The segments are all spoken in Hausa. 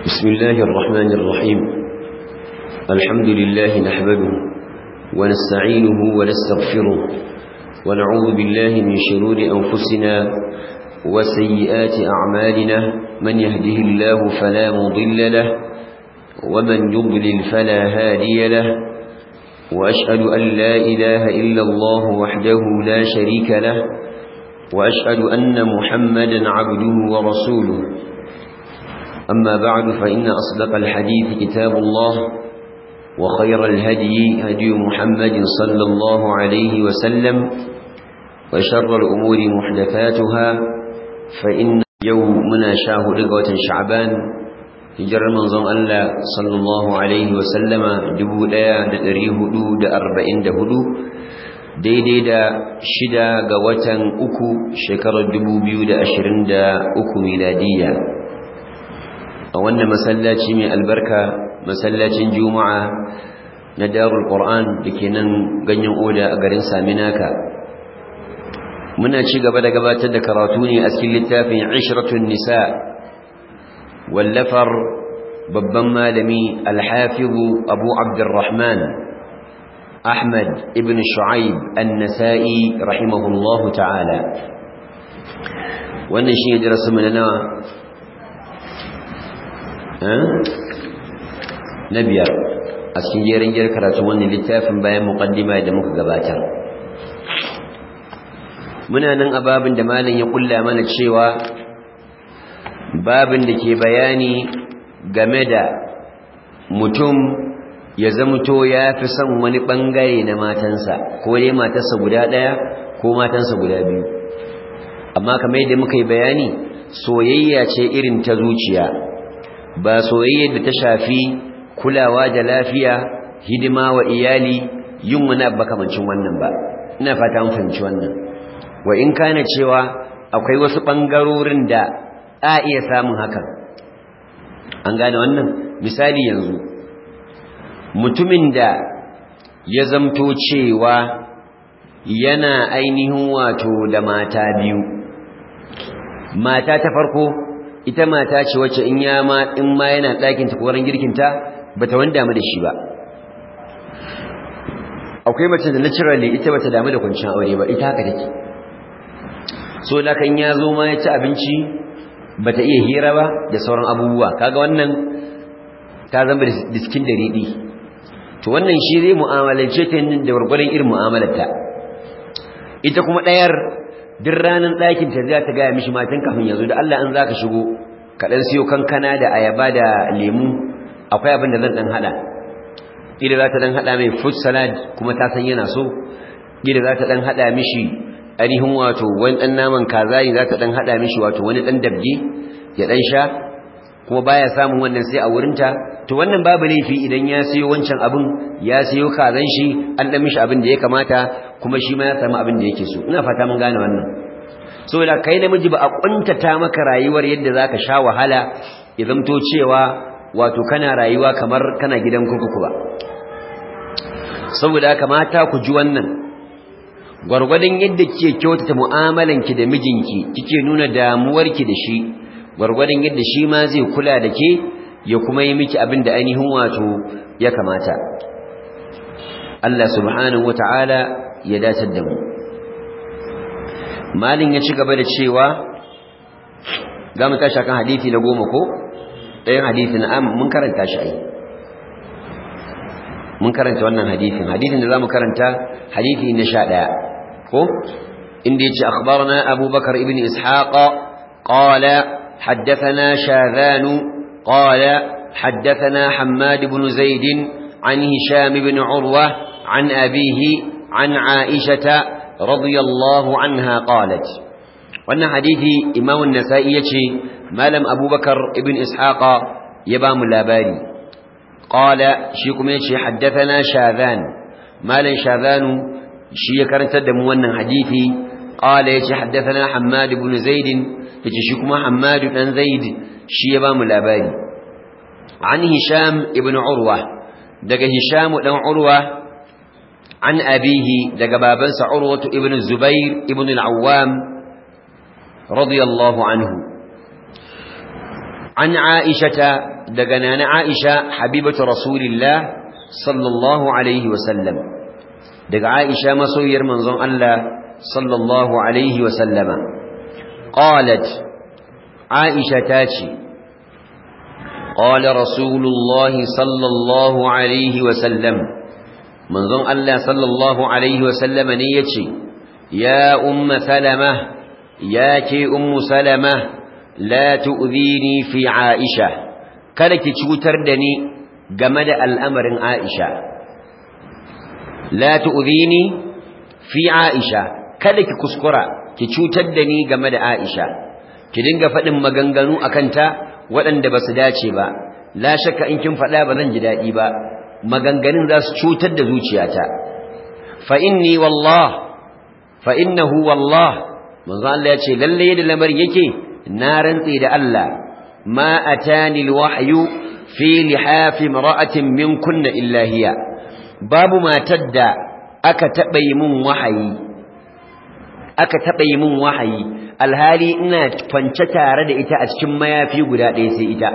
بسم الله الرحمن الرحيم الحمد لله نحمده ونستعينه ونستغفره ونعوذ بالله من شرور أنفسنا وسيئات أعمالنا من يهده الله فلا مضل له ومن يضلل فلا هادي له وأشهد أن لا إله إلا الله وحده لا شريك له وأشهد أن محمدا عبده ورسوله أما بعد فإن أصدق الحديث كتاب الله وخير الهدي هدي محمد صلى الله عليه وسلم وشر الأمور محدثاتها فإن يومنا شاهد رقوة شعبان hijirar manzon Allah sallallahu alaihi wasallama 1444 daidai da shida ga watan uku shekarar 2023 miladiya a wannan masallaci mai albarka masallacin juma'a na darul qur'an da ke nan ganyen oda a garin saminaka muna ci gaba da gabatar da karatu ne a cikin littafin ishratun nisa wallafar babban malami alhafizu abu abdurrahman ahmad ibn shu'aib an-nasa'i rahimahullahu ta'ala wannan shi ne darasin mu na nawa na biyar a cikin jerin jiyar karatu wannan littafin bayan muqaddima da muka gabatar muna nan a babin da malam ya kulla mana cewa babin da ke bayani game da mutum ya zamto ya fi son wani bangare na matansa ko dai matarsa guda ɗaya ko matansa guda biyu amma kamar yadda muka yi bayani soyayya ce irin ta zuciya ba soyayya da ta shafi kulawa da lafiya hidima wa iyali yin wani abu kamancin wannan ba ina fata mun fahimci wannan wa in kana cewa akwai wasu bangarorin da a iya samun hakan an gane wannan misali yanzu mutumin da ya zamto cewa yana ainihin wato da mata biyu mata ta farko ita mata ce wacce in ya ma in ma yana ɗakin ta koran girkin ta bata wani damu da shi ba akwai mace da naturally ita bata damu da kwanciyar aure ba ita haka take so da kan ya zo ma ya ci abinci bata iya hira ba da sauran abubuwa kaga wannan ta zama da cikin da riɗi to wannan shi zai mu'amalance ta yin da gwargwadon irin mu'amalarta ita kuma ɗayar duk ranar ɗakin ta za ta gaya mishi matan kafin yanzu da Allah an za ka shigo ka ɗan siyo kankana da ayaba da lemu akwai abin da zan ɗan haɗa ƙila za ta ɗan haɗa mai fruit salad kuma ta san yana so ƙila za ta ɗan haɗa mishi ainihin wato wani ɗan naman kaza ne za ta ɗan haɗa mishi wato wani ɗan dabje ya ɗan sha kuma baya samun wannan sai a wurinta to wannan babu laifi idan ya siyo wancan abin ya siyo kazan shi an ɗan mishi abin da ya kamata kuma shi ma ya samu abin da yake so ina fata mun gane wannan saboda kai namiji ba a kuntata maka rayuwar yadda zaka sha wahala ya zamto cewa wato kana rayuwa kamar kana gidan kurkuku ba saboda kamata ku ji wannan gwargwadon yadda kike kyautata mu'amalanki da mijinki kike nuna damuwarki da shi gwargwadon yadda shi ma zai kula da ke ya kuma yi miki abin da ainihin wato ya kamata Allah subhanahu wata'ala ya datar da mu malin ya ci gaba da cewa za mu tashi kan hadithi na goma ko ɗayan hadithi na am mun karanta shi ai mun karanta wannan hadithin hadithin da za mu karanta hadithi na sha ɗaya ko inda ya ce akhbarna abubakar ibn ishaqa qala حدثنا شاذان قال حدثنا حماد بن زيد عن هشام بن عروة عن أبيه عن عائشة رضي الله عنها قالت وأن حديث إمام النسائي ما لم أبو بكر ابن إسحاق يبام اللاباري قال شيكم يشي حدثنا شاذان ما لن شاذان شي كرنت دموانا حديثي قال يشي حدثنا حماد بن زيد يشي شيكم حماد بن زيد شي يبام اللاباري عن هشام ابن عروة دق هشام بن عروة عن أبيه دق بابنس عروة ابن الزبير ابن العوام رضي الله عنه an aishata daga nana aisha habibatu rasulillah sallallahu alaihi wasallam daga aisha masoyiyar manzon Allah sallallahu alaihi wasallama qalat aisha tace قال رسول الله صلى الله عليه وسلم منظم الله صلى الله عليه وسلم نيتي يا أم سلمة يا كي أم سلمة لا تؤذيني في عائشة كلك تشوتر دني جمد الأمر عائشة لا تؤذيني في عائشة كلك كسكرة تشوتر دني جمد عائشة كدنجا فدم مغنغنو أكنتا waɗanda ba su dace ba la shakka in kin faɗa ba zan ji daɗi ba maganganun za su cutar da zuciyata fa inni wallah fa innahu wallah manzo Allah ya ce lalle yadda lamarin yake na rantsi da Allah ma atani alwahyu fi lihafi imra'atin min kunna illa hiya babu matar da aka taɓa yi mun wahayi aka taɓa yi mun wahayi alhali ina kwance tare da ita a cikin mayafi guda ɗaya sai ita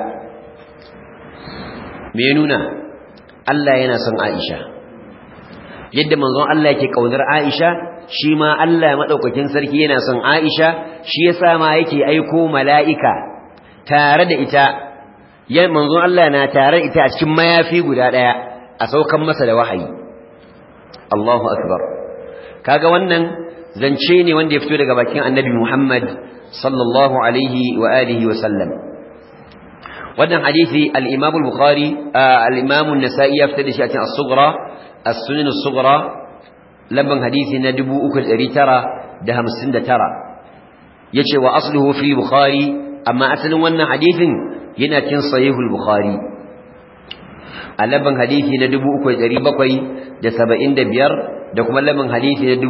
me nuna Allah yana son Aisha yadda manzon Allah yake kaunar Aisha shi ma Allah madaukakin sarki yana son Aisha shi yasa ma yake aiko mala'ika tare da ita yan manzon Allah na tare da ita a cikin mayafi guda ɗaya a saukan masa da wahayi Allahu akbar kaga wannan zance ne wanda ya fito daga bakin annabi Muhammad sallallahu alaihi wa alihi wa sallam wannan hadisi al-Imam al-Bukhari al-Imam an-Nasa'i ya fitar da shi a cikin as-Sughra as-Sunan as-Sughra lamban hadisi na 3959 yace wa asluhu fi Bukhari amma asalin wannan hadisin yana cikin sahih al-Bukhari a lamban hadisi na 3775 da kuma lamin hadisi na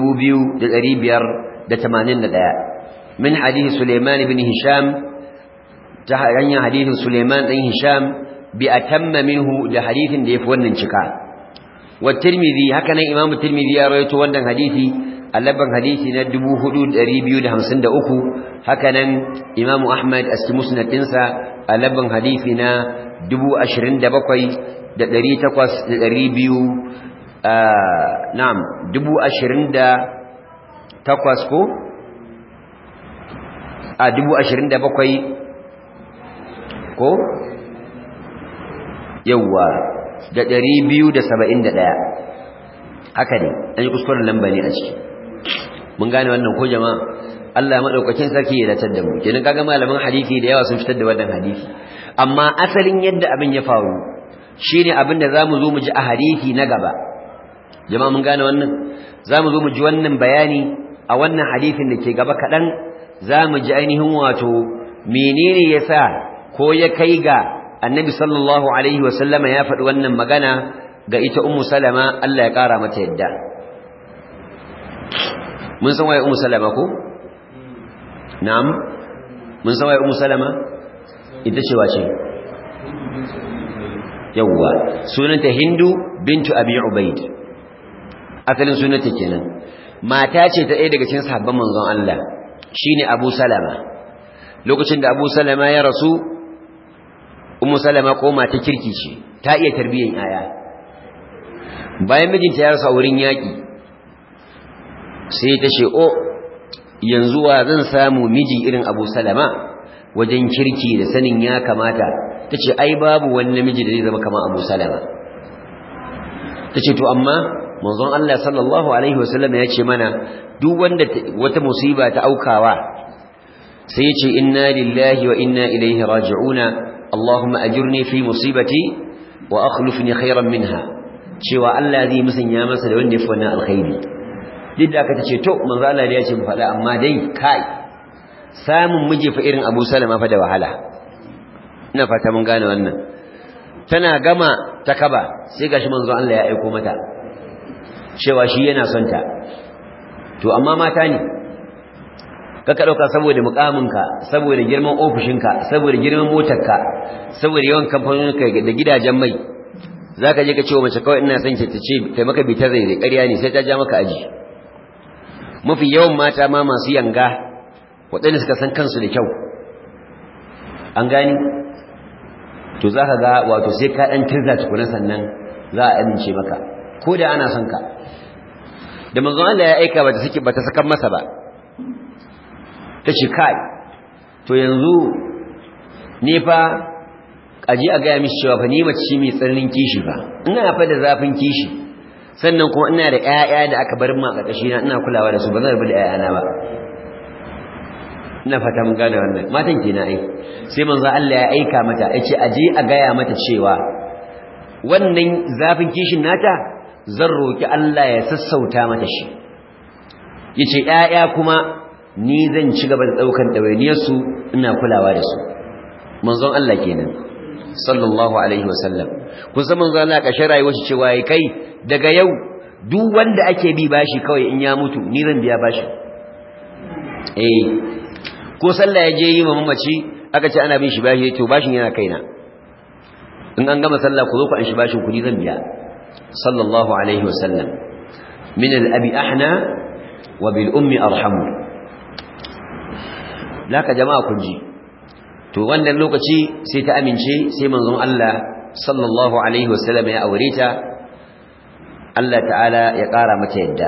2581 min hadisi Sulaiman ibn Hisham ta hanyar hadisin Sulaiman ɗan Hisham bi atamma minhu da hadisin da yafi wannan cika wa Tirmidhi haka nan Imam Tirmidhi ya rawaito wannan hadisi a laban hadisi na 4253 haka nan Imam Ahmad a cikin musnad ɗinsa a laban hadisi na 27 da 800 da 200 na'am dubu ashirin da takwas ko a dubu ashirin da bakwai ko yawwa da ɗari biyu da saba'in da ɗaya haka ne an yi kuskuren lamba ne a ciki mun gane wannan ko jama'a Allah maɗaukakin sarki ya datar da mu kenan kaga malaman hadisi da yawa sun fitar da wannan hadisi amma asalin yadda abin ya faru shine abin da zamu zo mu ji a hadisi na gaba jama'a mun gane wannan zamu zo mu ji wannan bayani a wannan hadisin da ke gaba kaɗan zamu ji ainihin wato menene yasa ko ya kai ga annabi sallallahu alaihi wasallama ya faɗi wannan magana ga ita ummu salama Allah ya ƙara mata yadda mun san waye ummu salama ko na'am mun san waye ummu salama ita ce wace yawwa sunanta hindu bintu abi ubaid asalin sunanta kenan mata ce ta ɗaya daga cikin sahabban manzon Allah shine abu salama lokacin da abu salama ya rasu ummu salama ko mata kirki ce ta iya tarbiyyar yaya bayan mijinta ya rasa wurin yaƙi sai ta ce o yanzu wa zan samu miji irin abu salama wajen kirki da sanin ya kamata ta ce ai babu wani namiji da zai zama kama abu salama ta ce to amma manzon Allah sallallahu alaihi wasallam ya ce mana duk wanda wata musiba ta aukawa sai ya ce inna lillahi wa inna ilaihi raji'una Allahumma ajurni fi musibati wa akhlifni khairan minha cewa Allah zai musanya masa da wanda yafi wannan alkhairi duk da aka ce to manzo Allah ya ce mu faɗa amma dai kai samun miji fa irin Abu Salama fa da wahala ina fata mun gane wannan tana gama takaba sai gashi manzo Allah ya aika mata cewa shi yana son ta to amma mata ne kaka dauka saboda mukaminka saboda girman ofishinka saboda girman motarka saboda yawan kamfanoninka da gidajen mai zaka je ka ce wa mace kawai ina son ki tace kai maka bitar zai ƙarya ne sai ta ja maka aji mafi yawan mata ma masu yanga waɗanda suka san kansu da kyau an gani to zaka ga wato sai ka dan tirza tukuna sannan za a amince maka ko da ana son ka da manzon Allah ya aika bata saki bata sakan masa ba tace kai to yanzu ni fa aje a gaya mishi cewa fa ni mace mai tsarnin kishi ba ina fa da zafin kishi sannan kuma ina da ƴaƴa da aka bar mu a ƙarƙashi na ina kulawa da su ba zan rabu da ƴaƴana ba ina fata mun gane wannan matan kenan ai sai manzo Allah ya aika mata yace aje a gaya mata cewa wannan zafin kishin nata zan roki Allah ya sassauta mata shi yace ƴaƴa kuma ni zan ci gaba da daukan dawainiyar su ina kulawa da su manzon Allah kenan sallallahu alaihi wasallam kun san manzon Allah kashin rayuwar shi cewa kai daga yau duk wanda ake bi bashi kawai in ya mutu ni zan biya bashi eh ko sallah ya je yi ma mamaci aka ce ana bin shi bashi to bashin yana kaina in an gama sallah ku zo ku an shi bashin kudi zan biya sallallahu alaihi wasallam min al-abi ahna wa bil ummi arhamu laka jama'a kun ji to wannan lokaci sai ta amince sai manzon Allah sallallahu alaihi wasallam ya aure ta Allah ta'ala ya ƙara mata yadda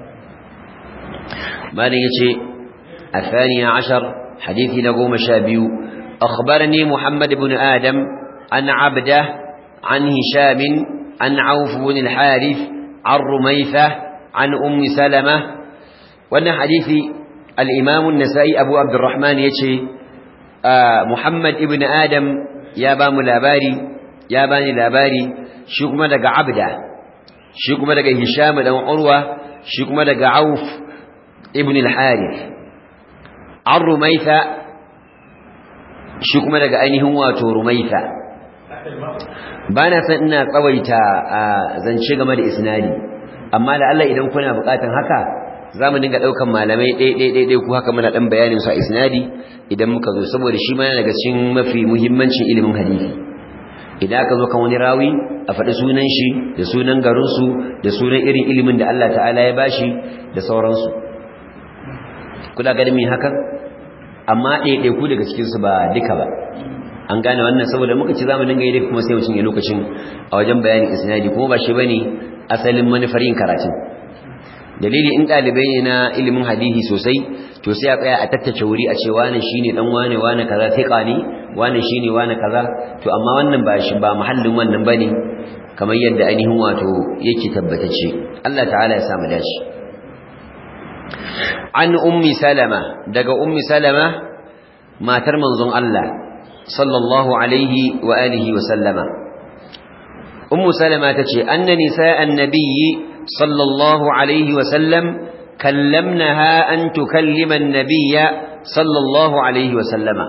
malin yace الثانية عشر حديث نقوم شابيو أخبرني محمد بن آدم عن عبده عن هشام عن عوف بن الحارث عن رميثة عن أم سلمة وأن حديث الإمام النسائي أبو عبد الرحمن يتشي آه محمد ابن آدم يا بام لاباري يا باني لاباري شكما لك عبده شكما لك هشام بن عروة شكما لك عوف ابن الحارث an rumaita shi kuma daga ainihin wato rumaita ba na san ina tsawaita a zance game da isnadi amma da Allah idan kuna bukatan haka za mu dinga ɗaukan malamai ɗaiɗaiɗaiɗai ku haka muna ɗan bayanin su a isnadi idan muka zo saboda shi ma yana daga cikin mafi muhimmancin ilimin hadisi idan aka zo kan wani rawi a faɗi sunan shi da sunan garinsu da sunan irin ilimin da Allah ta'ala ya bashi da sauransu kuna ganin mai hakan amma ɗaiɗaiku daga cikinsu ba duka ba an gane wannan saboda muka ci zamu dinga yi kuma sai mutum ya lokacin a wajen bayanin isnadi kuma ba shi bane asalin manufar yin karatun dalili in ɗalibai ne na ilimin hadisi sosai to sai a tsaya a tattace wuri a ce wane shine dan wane wane kaza thiqa ne wane shine wane kaza to amma wannan ba shi ba mahallin wannan bane kamar yadda ainihin wato yake tabbatacce Allah ta'ala ya samu dace an ummi salama daga ummi salama matar manzon Allah sallallahu alaihi wa alihi wa sallama ummu salama tace anna nisa'an nabiyyi sallallahu alaihi wa sallam kallamnaha an tukallima an-nabiyya sallallahu alaihi wa sallama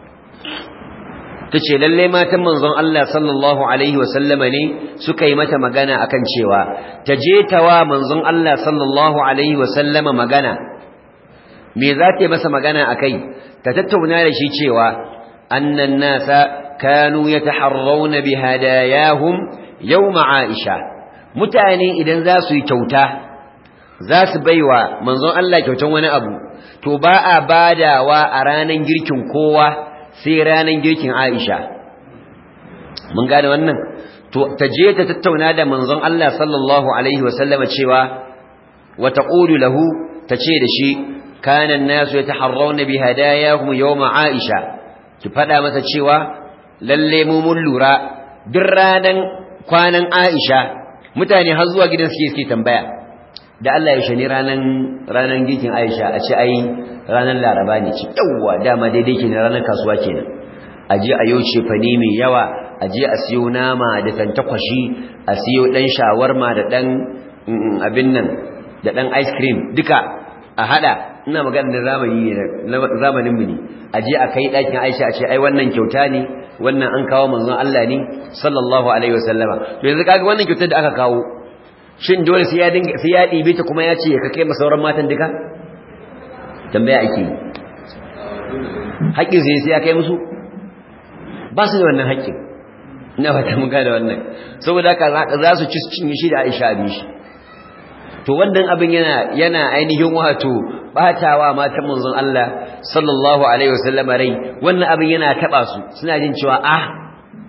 tace lalle matan manzon Allah sallallahu alaihi wa sallama ne suka yi mata magana akan cewa taje tawa manzon Allah sallallahu alaihi wa sallama magana me za ta yi masa magana a kai ta tattauna da shi cewa annan nasa kanu ya taharrauna bi hadayahum yawma aisha mutane idan za su yi kyauta za su baiwa manzon Allah kyautan wani abu to ba a badawa a ranan girkin kowa sai ranan girkin aisha mun gane wannan to ta je ta tattauna da manzon Allah sallallahu alaihi wasallama cewa wa taqulu lahu tace da shi كان الناس يتحرون بهداياهم يوم عائشة كفدا masa cewa lalle mu mun lura duk ranan kwanan Aisha mutane har zuwa gidan suke suke tambaya da Allah ya shani ranan ranan gikin Aisha a ce ai ranan Laraba ne ce yawa dama daidai kenan ranan kasuwa kenan aje a yau ce fani mai yawa aje a siyo nama da tantakwashi a siyo dan shawarma da dan abin nan da dan ice cream duka a hada ina magana da zamani ne zamanin mu ne aje a kai dakin Aisha a ce ai wannan kyauta ne wannan an kawo manzon Allah ne sallallahu alaihi wasallama to yanzu kaga wannan kyautar da aka kawo shin dole sai ya dinga sai ya dibe ta kuma ya ce ka kai masa sauran matan duka tambaya ake haƙƙin sai sai ya kai musu ba su da wannan haƙƙin ina fata mun gane wannan saboda haka za su ci cinye shi da Aisha abin shi to wannan abin yana yana ainihin wato batawa matan manzon Allah sallallahu alaihi wasallam rai wannan abin yana taba su suna jin cewa ah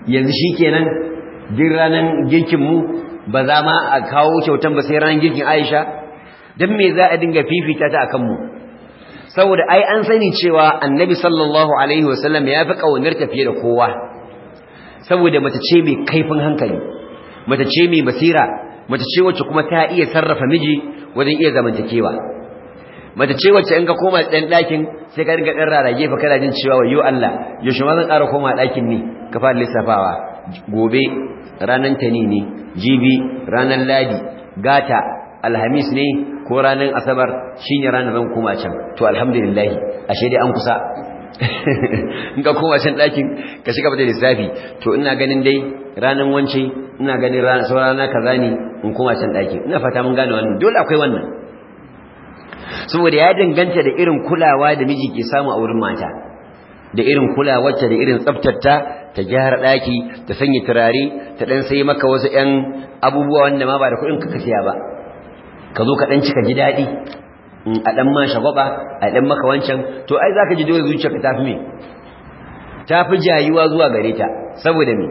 yanzu shikenan duk ranan girkin mu ba za ma a kawo kyautan ba sai ranan girkin Aisha dan me za a dinga fifita ta akan mu saboda ai an sani cewa annabi sallallahu alaihi wasallam ya fi kaunar tafiye da kowa saboda mace ce mai kaifin hankali mace ce mai basira mace ce wacce kuma ta iya sarrafa miji wajen iya zamantakewa mace ce wacce in ka koma ɗan ɗakin sai ka riga ɗan rarage fa kana jin cewa wayo Allah yaushe ma zan ƙara koma ɗakin ne ka fara lissafawa gobe ranar tani ne jibi ranar ladi gata alhamis ne ko ranar asabar shine ranar zan koma can to alhamdulillah ashe dai an kusa in ka koma can ɗakin ka shiga da lissafi to ina ganin dai ranar wance ina ganin rana kaza ne in koma can ɗakin ina fata mun gane wannan dole akwai wannan saboda ya danganta da irin kulawa da miji ke samu a wurin mata da irin kulawarta da irin tsaftarta ta gyara ɗaki ta sanya turare ta ɗan sai maka wasu ‘yan abubuwa wanda ma ba da kuɗin ka siya ba ka zo ka ɗan cika ji daɗi a ɗan ma shagwaba a ɗan maka wancan to ai za ka ji dole zuciyarka ta fi me ta fi jayuwa zuwa gare ta saboda me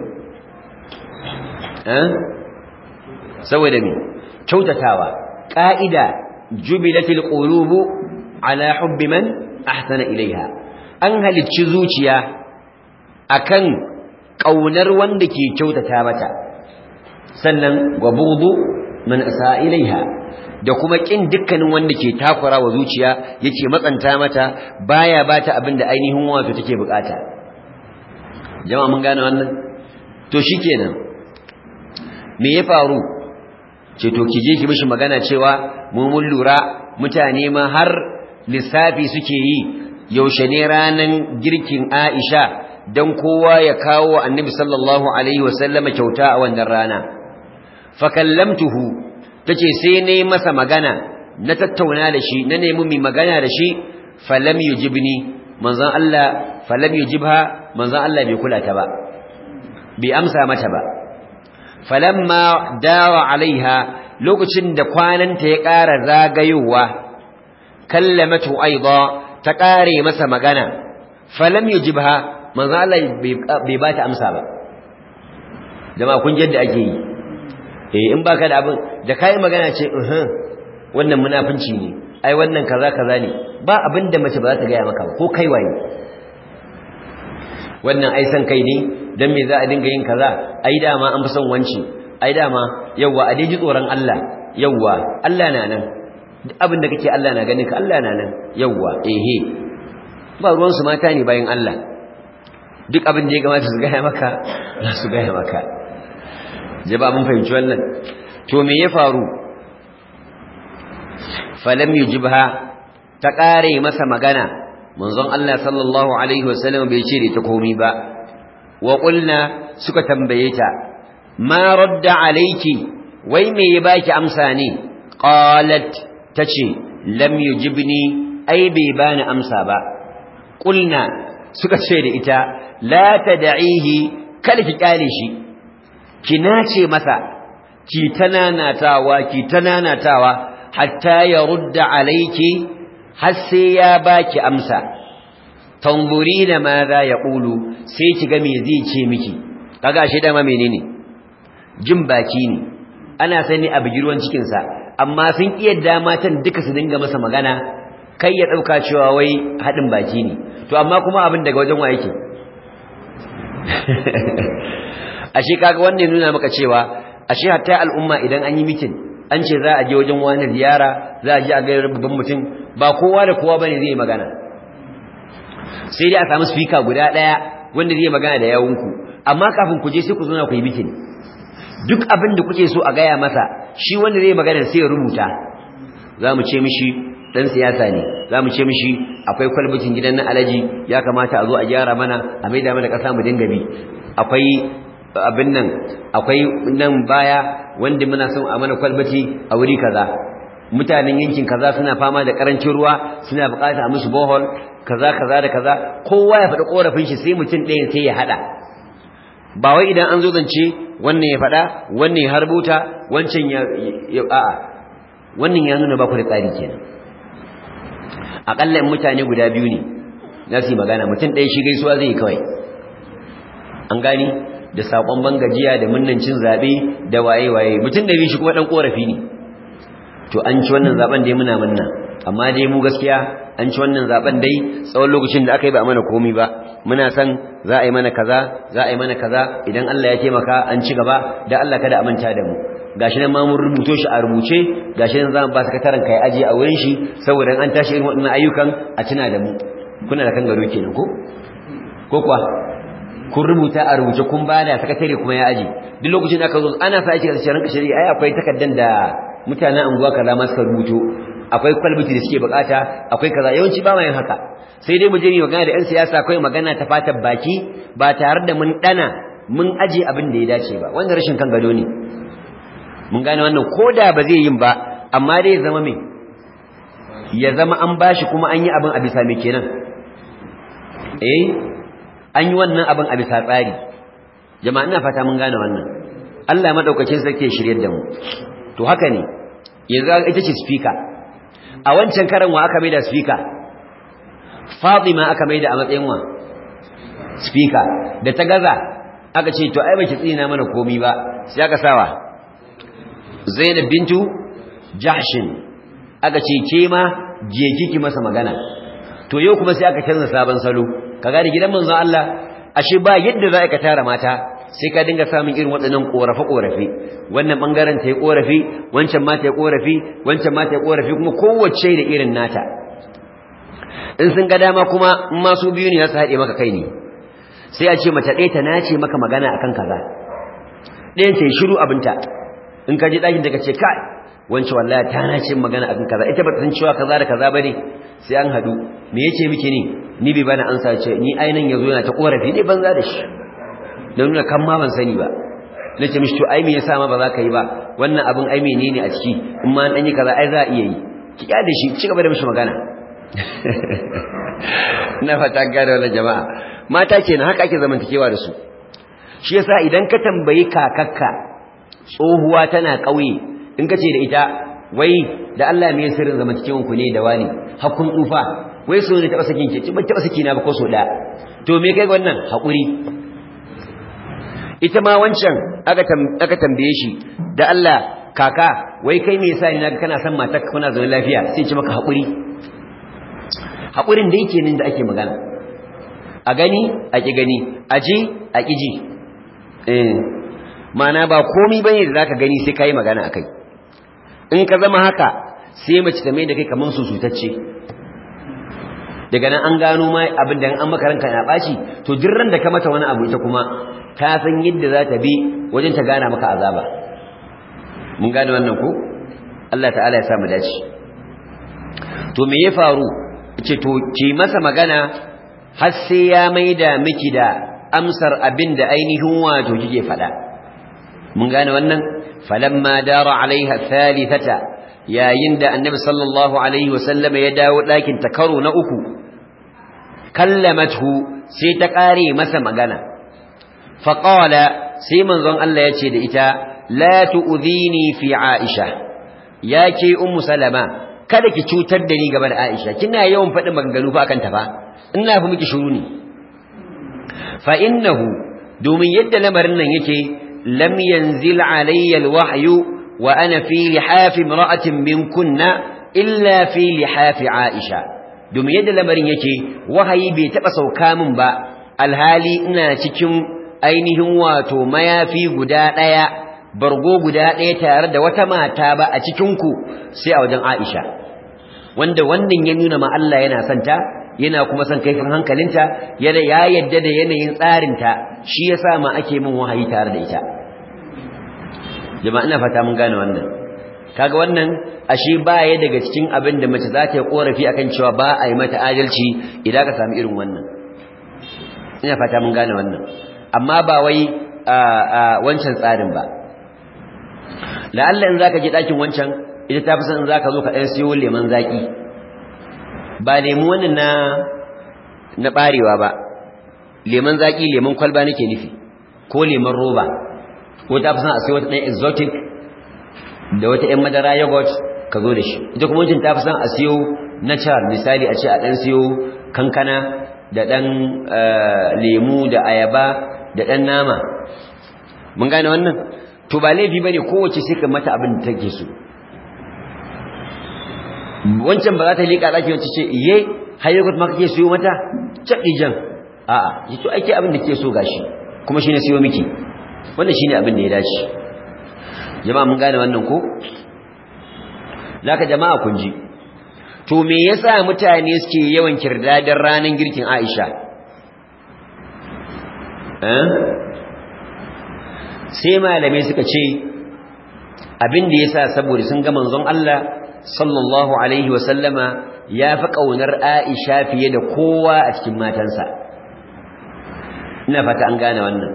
saboda me kyautatawa ƙa'ida jubilatil qulubu ala hubbi man ahsana ilaiha an halicci zuciya akan kaunar wanda ke kyautata mata sannan wabudu man asa ilaiha da kuma kin dukkanin wanda ke takura wa zuciya yake matsanta mata baya bata abinda ainihin wato take bukata jama'a mun gane wannan to shikenan me ya faru ce to ki je ki mishi magana cewa mu mun lura mutane ma har lissafi suke yi yaushe ne ranan girkin Aisha dan kowa ya kawo Annabi sallallahu alaihi wasallama kyauta a wannan rana fa kallamtuhu tace sai nayi masa magana na tattauna da shi na nemi mi magana da shi falam yujibni manzon Allah falam yujibha manzon Allah bai kula ta ba bai amsa mata ba falamma dawa alaiha lokacin da kwananta ya ƙara zagayowa kallamatu aida ta ƙare masa magana falam yujibha manzo Allah bai ba ta amsa ba jama'a kun yadda ake yi eh in baka da abin da kai magana ce uh wannan munafinci ne ai wannan kaza kaza ne ba abin da mace ba za ta gaya maka ko kai waye wannan ai san kai ne dan me za a dinga yin kaza ai dama an fi son wanci ai dama yawa a dai ji tsoron Allah yawa Allah na nan duk abin da kake Allah na ganin ka Allah na nan yawa ehe ba ruwan su mata ne bayan Allah duk abin da ya gamata su gaya maka za su gaya maka jaba mun fahimci wannan to me ya faru falam yujibha ta kare masa magana manzon Allah sallallahu alaihi wasallam bai ce da ta komai ba wa qulna suka tambaye ta ma radda alayki wai me ya baki amsa ne qalat tace lam yujibni ai bai bani amsa ba qulna suka ce da ita la tad'ihi kal ki kale shi ki nace masa ki tananatawa ki tananatawa hatta ya rudda alayki har sai ya baki amsa tanzurina ma za ya ƙulu sai ki ga me zai ce miki kaga shi dama menene jin baki ne ana sani a bigirwan cikinsa amma sun iya damatan duka su dinga masa magana kai ya ɗauka cewa wai haɗin baki ne to amma kuma abin daga wajen wa yake ashe kaga wannan ya nuna maka cewa ashe hatta al'umma idan an yi mitin an ce za a je wajen wani ziyara za a je a gairar babban mutum ba kowa da kowa bane zai magana sai dai a samu speaker guda daya wanda zai magana da yawunku amma kafin ku je sai ku zo na ku yi mitin duk abin da kuke so a gaya masa shi wanda zai magana sai ya rubuta za mu ce mishi dan siyasa ne za mu ce mishi akwai kwalbatin gidan na alaji ya kamata a zo a gyara mana a maida mana kasa mu dinga bi akwai abin nan akwai nan baya wanda muna son a mana kwalbati a wuri kaza mutanen yankin kaza suna fama da karancin ruwa suna bukata a musu bohol kaza kaza da kaza kowa ya faɗi korafin shi sai mutum ɗaya sai ya haɗa ba wai idan an zo zance wannan ya faɗa wannan ya harbuta wancan ya a'a wannan ya nuna ba ku da tsari kenan aƙalla in mutane guda biyu ne za su yi magana mutum ɗaya shi gaisuwa zai yi kawai an gani da sakon bangajiya da munnancin zabe da waye waye mutun da shi kuma dan korafi ne to an ci wannan zaben dai muna munna amma dai mu gaskiya an ci wannan zaben dai tsawon lokacin da aka yi ba mana komai ba muna san za a yi mana kaza za a yi mana kaza idan Allah ya taimaka an ci gaba da Allah kada a manta da mu gashi nan ma mun rubuto shi a rubuce gashi nan zamu ba sakataren kai aje a wurin shi saboda an tashi irin waɗannan ayyukan a tuna da mu kuna da kan gado kenan ko ko kuwa kun rubuta a rubuce kun bada sakatare kuma ya aje duk lokacin da aka zo ana sa ake da ranka shari'a ai akwai takaddan da mutanen anguwa kaza ma suka rubuto akwai kwalbiti da suke bukata akwai kaza yawanci ba ma yin haka sai dai mu je mu magana da 'yan siyasa akwai magana ta fatar baki ba tare da mun dana mun aje abin da ya dace ba wanda rashin kan gado ne mun gane wannan koda ba zai yin ba amma dai ya zama me ya zama an bashi kuma an yi abin a bisa me kenan eh an yi wannan abin a bisa tsari jama'a ina fata mun gane wannan Allah madaukakin sarki ya shiryar da mu to haka ne yanzu ita ce speaker a wancan karan wa aka maida speaker Fatima aka maida a matsayin wa speaker da ta gaza aka ce to ai baki tsina mana komi ba sai aka sawa Zainab bintu Jahshin aka ce ke ma je kiki masa magana to yau kuma sai aka canza sabon salo kaga da gidan manzon Allah ashe ba yadda za ka tara mata sai ka dinga samun irin waɗannan korafe-korafe wannan bangaren ta yi korafi wancan ma ta yi korafi wancan ma ta yi korafi kuma kowace da irin nata in sun ga dama kuma in ma su biyu ne za su haɗe maka kai ne sai a ce mace ɗaya ta nace maka magana akan kaza ɗayan ta yi shiru abinta in ka je ɗakin da ka ce kai wancan wallahi ta nace magana akan kaza ita ba ta san cewa kaza da kaza ba ne sai an haɗu me yake miki ne ni bai bani ansa ce ni ainihin yazo yana ta korafi ne banza da shi don nuna kan ma ban sani ba na ce mishi to ai me yasa ma ba za ka yi ba wannan abin ai menene a ciki in ma an yi kaza ai za a iya yi ki kyale shi ci gaba da mishi magana ina fata gane wannan jama'a mata kenan haka ake zamantakewa da su shi yasa idan ka tambayi kakakka tsohuwa tana ƙauye in ka ce da ita wai da Allah me sirrin zamantakewan ku ne da wani hakun tsufa wai so ne taba sakin ki ba taba saki na ba ko so da to me kai wannan hakuri ita ma wancan aka tambaye shi da Allah kaka wai kai me yasa ni naga kana son matar ka kuna zaune lafiya sai ce maka hakuri hakurin da yake nan da ake magana a gani a ki gani a ji a ki ji eh mana ba komai bane da zaka gani sai kai magana akai in ka zama haka sai mace ta mai da kai kaman susutacce daga nan an gano ma abin da an maka ranka na baci to dirran da ka mata wani abu ita kuma ta san yadda za ta bi wajen ta gana maka azaba mun gane wannan ko Allah ta'ala ya sa mu dace to me ya faru ce to ki masa magana har sai ya maida miki da amsar abin da ainihin wato kike faɗa mun gane wannan falamma dara alaiha thalithata yayin da annabi sallallahu alaihi wasallam ya dawo ɗakin ta karo na uku kallamathu sai ta ƙare masa magana faƙala sai manzon Allah ya ce da ita la tu'dhini fi Aisha ya ke ummu salama kada ki cutar da ni game da Aisha kina yawan faɗin maganganu fa akan ta fa ina fa miki shuru ne fa innahu domin yadda lamarin nan yake lam yanzil alayya alwahyu wa ana fi lihafi imra'atin minkunna illa fi lihafi Aisha domin yadda lamarin yake wahayi bai taba sauka min ba alhali ina cikin ainihin wato mayafi guda ɗaya bargo guda ɗaya tare da wata mata ba a cikinku sai a wajen Aisha wanda wannan ya nuna ma Allah yana son ta yana kuma son kaifin hankalinta yana ya yadda da yanayin tsarinta shi yasa ma ake min wahayi tare da ita jama'a ina fata mun gane wannan kaga wannan ashe baya daga cikin abin da mace za ta yi korafi akan cewa ba a yi mata adalci idan ka samu irin wannan ina fata mun gane wannan amma ba wai wancan tsarin ba la'alla in zaka je dakin wancan ita ta fi san in zaka zo ka ɗan siyo lemon zaki ba lemu wannan na na barewa ba lemon zaki lemon kwalba nake nufi ko lemon roba ko ta fi san a siyo wata ɗan exotic da wata ɗan madara yogurt ka zo da shi ita kuma wancan ta fi san a siyo natural misali a ce a ɗan siyo kankana da ɗan lemu da ayaba da ɗan nama mun gane wannan to ba laifi bane kowace sai ka mata abin da take so wancan ba za ta liƙa ɗaki wacce ce iye hayyakut ma kake siyo mata caɗi jan a'a yi to ake abin da ke so gashi kuma shine siyo miki wannan shine abin da ya dace jama'a mun gane wannan ko zaka jama'a kun ji to me yasa mutane suke yawan kirdadin ranan girkin Aisha eh sai malamai suka ce abin da yasa saboda sun ga manzon Allah sallallahu alaihi wa sallama ya fi kaunar Aisha fiye da kowa a cikin matansa ina fata an gane wannan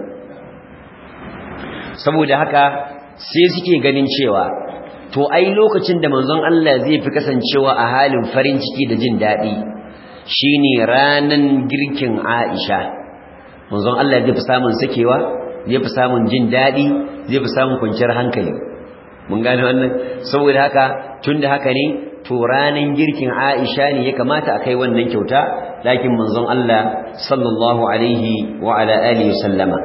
saboda haka sai suke ganin cewa to ai lokacin da manzon Allah zai fi kasancewa a halin farin ciki da jin daɗi shine ranan girkin Aisha manzon Allah zai fi samun sakewa zai fi samun jin daɗi zai fi samun kwanciyar hankali mun gane wannan saboda haka tunda haka ne to ranan girkin Aisha ne ya kamata a kai wannan kyauta lakin manzon Allah sallallahu alaihi wa ala alihi sallama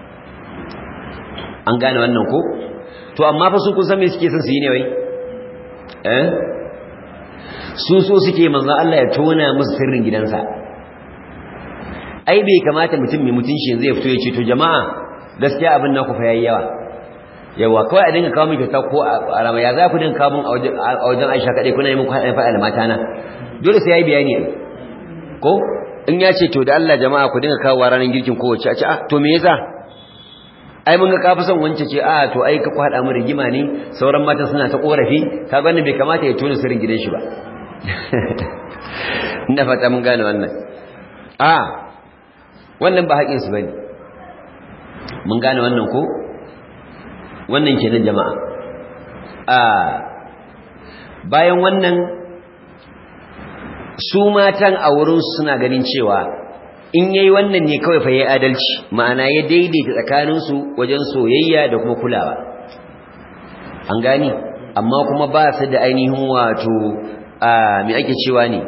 an gane wannan ko to amma fa su kun san me suke son su yi ne wai eh su so suke manzon Allah ya tona musu sirrin gidansa ai bai kamata mutum mai mutunci yanzu ya fito ya ce to jama'a gaskiya abin naku fa yayi yawa yawa kawai a dinga kawo min kyauta ko a rama ya za ku dinga kawo min a wajen Aisha kadai kuna yi muku haɗin faɗa da mata na dole sai yayi bayani ko in ya ce to da Allah jama'a ku dinga kawo ranar girkin kowace a ce ah to me yasa ai mun ga ka fi son wance ce a to ai ka kwada mu rigima ne sauran matan suna ta korafi ka gani bai kamata ya tona sirrin gidan shi ba ina fata mun gane wannan a wannan ba haƙin su bane mun gane wannan ko wannan kenan jama'a a bayan wannan su matan a wurin suna ganin cewa in yayi wannan ne kawai fa yayi adalci ma'ana ya daidaita tsakaninsu wajen soyayya da kuma kulawa an gani amma kuma ba su da ainihin wato a me ake cewa ne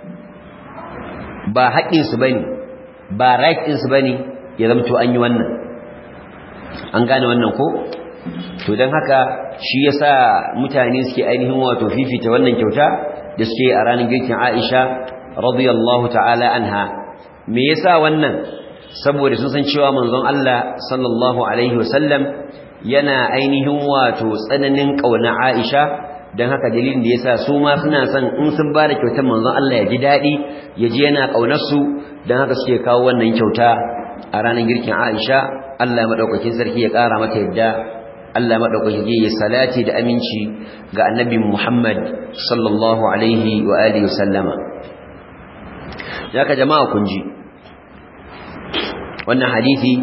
ba haƙƙin su bane ba right din su bane ya zama to an yi wannan an gane wannan ko to dan haka shi yasa mutane suke ainihin wato fifita wannan kyauta da suke a ranar girkin Aisha radiyallahu ta'ala anha me yasa wannan saboda sun san cewa manzon Allah sallallahu alaihi wasallam yana ainihin wato tsananin kauna Aisha dan haka dalilin da yasa su ma suna son in sun ba da kyautar manzon Allah ya ji dadi ya ji yana kaunar su dan haka suke kawo wannan kyauta a ranar girkin Aisha Allah madaukakin sarki ya kara mata yadda Allah madaukakin ya salati da aminci ga annabi Muhammad sallallahu alaihi wa alihi wasallama ka jama'a kun ji wannan hadisi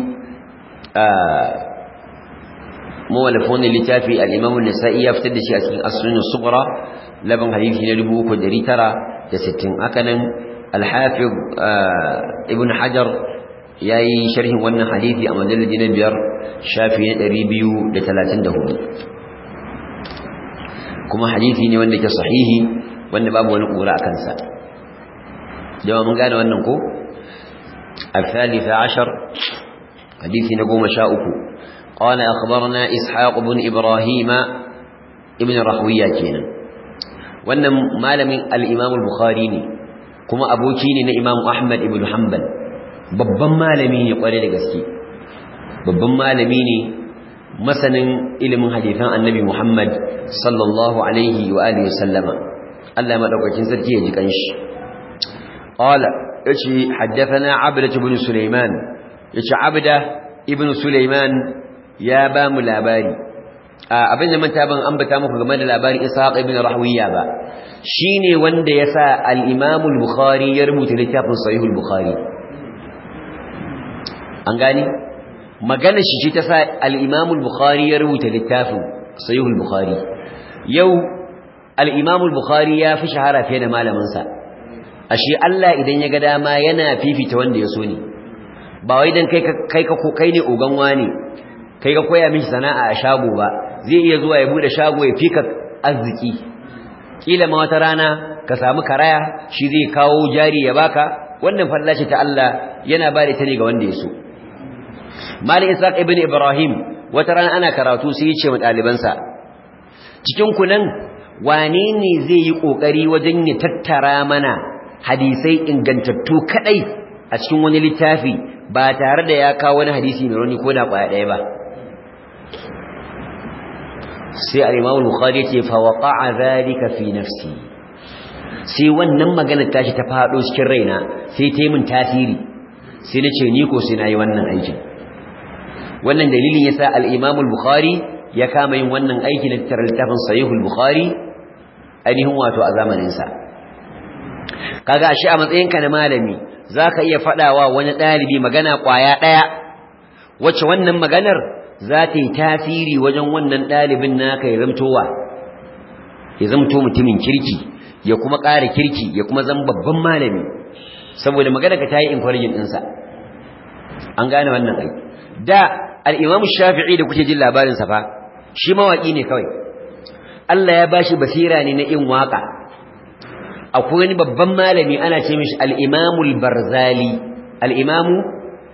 mawalafon littafi al-Imam an-Nasa'i ya fitar da shi a cikin As-Sunan Sughra laban hadisi na 3960 haka nan al-Hafiz Ibn Hajar yayi sharhin wannan hadisi a mujalladi na biyar shafi na 234 kuma hadisi ne wanda ke sahihi wanda babu wani kura akan sa jama'a mun gane wannan ko الثالث عشر حديث نقوم شاؤك قال أخبرنا إسحاق بن إبراهيم ابن رحوية كينا وأن مالم الإمام البخاري كما أبو كيني إمام أحمد بن حنبل babban malami ne kware da gaske babban malami ne masanin ilimin hadisan annabi Muhammad sallallahu alaihi wa alihi wasallama Allah madaukakin sarki ya ji kanshi qala yace haddathana abda ibn sulaiman yace abda ibn sulaiman ya ba mu labari abin da manta ban ambata muku game da labarin ishaq ibn rahwiya ba shine wanda yasa al-imam al-bukhari ya rubuta littafin sahih al-bukhari an gani magana shi ce ta sa al-imam al-bukhari ya rubuta littafin sahih al-bukhari yau al-imam al-bukhari ya fi shahara fiye da malamin sa ashe Allah idan ya ga dama yana fifita wanda ya so ne ba wai dan kai kai ka kai ne ogan wani kai ka koya mishi sana'a a shago ba zai iya zuwa ya bude shago ya fika arziki kila ma wata rana ka samu karaya shi zai kawo jari ya baka wannan fallace ta Allah yana ba da ita ne ga wanda ya so Malik Isaac ibn Ibrahim wata rana ana karatu sai ya ce wa ɗalibansa cikin ku nan wane ne zai yi ƙoƙari wajen ya tattara mana hadisai ingantattu kaɗai a cikin wani littafi ba tare da ya kawo wani hadisi mai rauni ko da ƙwaya ɗaya ba sai al-Imam al-Bukhari yace fa waqa'a dhalika fi nafsi sai wannan magana tashi ta fado cikin raina sai ta yi min tasiri sai nace ni ko sai nayi wannan aikin wannan dalilin yasa al-Imam al-Bukhari ya kama yin wannan aiki na tattara littafin Sahih al-Bukhari ainihin wato a zamanin sa kaga shi a matsayinka na malami zaka iya fadawa wani dalibi magana kwaya daya wacce wannan maganar za ta yi tasiri wajen wannan ɗalibin naka ya zamtowa ya zamto mutumin kirki ya kuma ƙara kirki ya kuma zama babban malami saboda magana ka ta yi encouraging ɗinsa an gane wannan ai da al'imamu shafi'i da kuke jin labarinsa fa shi mawaƙi ne kawai Allah ya bashi basira ne na yin waƙa akwai wani babban malami ana ce mishi al'imamul barzali al'imamu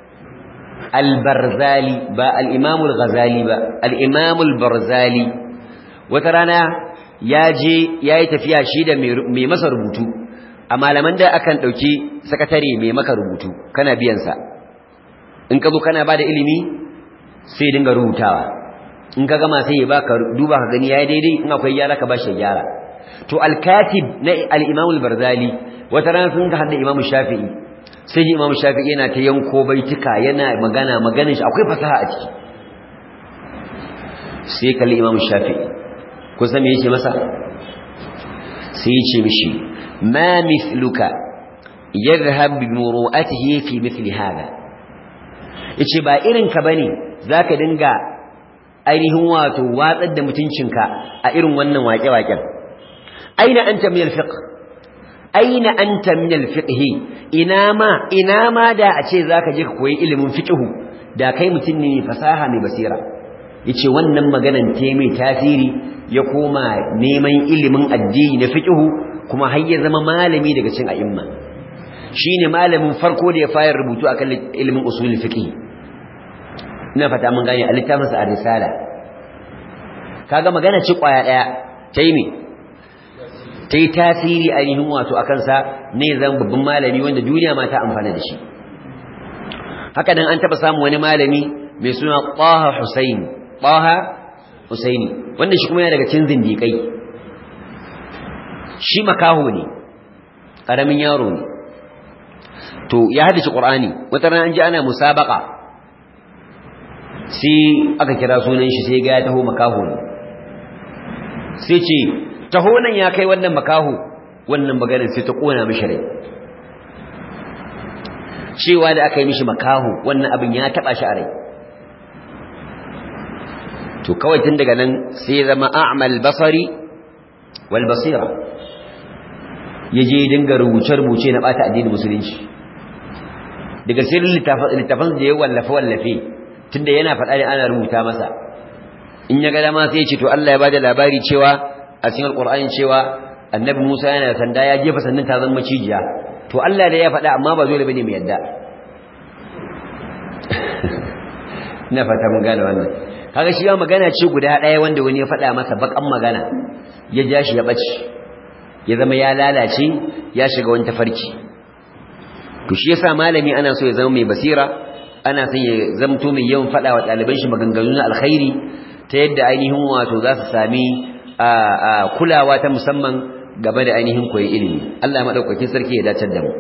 البرزالي با الإمام الغزالي با الإمام البرزالي وترانا yaje yayi tafiya shi da mai masa rubutu a malaman da akan dauki sakatare mai maka rubutu kana biyan sa in ka zo kana bada ilimi sai dinga rubutawa in ka gama sai ya baka duba ka gani yayi daidai in akwai yara ka bashi gyara to al-katib na al-imam al-barzali wata rana sun ga hadda imam shafi'i sai ji imam shafi'i yana ta yanko baituka yana magana maganin shi akwai fasaha a ciki sai kalli imam shafi'i kun san me yake masa sai ya ce mishi ma mithluka yadhhab bi muru'atihi fi mithli hada yace ba irin ka bane zaka dinga ainihin wato watsar da mutuncinka a irin wannan waƙe-waƙen aina anta min al-fiqh aina anta min al-fiqh ina ma ina ma da a ce zaka je ka koyi ilimin fiqh da kai mutum ne fasaha mai basira yace wannan maganan te mai tasiri ya koma neman ilimin addini na fiqh kuma har ya zama malami daga cikin a'imma shine malamin farko da ya fara rubutu akan ilimin usul fiqh ina fata mun gane a littafin sa ar-risala kaga magana ci kwaya daya tayi me ta yi tasiri ainihin wato a kansa ne zan babban malami wanda duniya ma ta amfana da shi haka nan an taɓa samun wani malami mai suna ƙwaha husaini ƙwaha husaini wanda shi kuma yana daga cin zindiƙai shi makaho ne ƙaramin yaro ne to ya haddace ƙur'ani wata rana an ji ana musabaƙa sai aka kira sunan shi sai ga ya taho makaho ne sai ce taho nan ya kai wannan makaho wannan maganar sai ta kona mishi rai cewa da aka yi mishi makaho wannan abin ya taba shi a rai to kawai tun daga nan sai zama a'mal basari wal basira yaje dinga rubuce rubuce na bata addinin musulunci daga sirrin littafan da ya wallafe wallafe tunda yana faɗa da ana rubuta masa in ya ga dama sai ya ce to Allah ya bada labari cewa a cikin alqur'ani cewa annabi Musa yana da sanda ya jefa sannan ta zama cijiya to Allah da ya faɗa amma ba dole bane mu yadda ina fata mun gane wannan kaga shi ya magana ce guda ɗaya wanda wani ya faɗa masa bakan magana ya ja shi ya bace ya zama ya lalace ya shiga wani tafarki to shi yasa malami ana so ya zama mai basira ana son ya zamto mai yawan faɗa wa ɗaliban shi maganganu na alkhairi ta yadda ainihin wato za su sami kulawa ta musamman game da ainihin koyi ilimi Allah madaukakin sarki ya dace da mu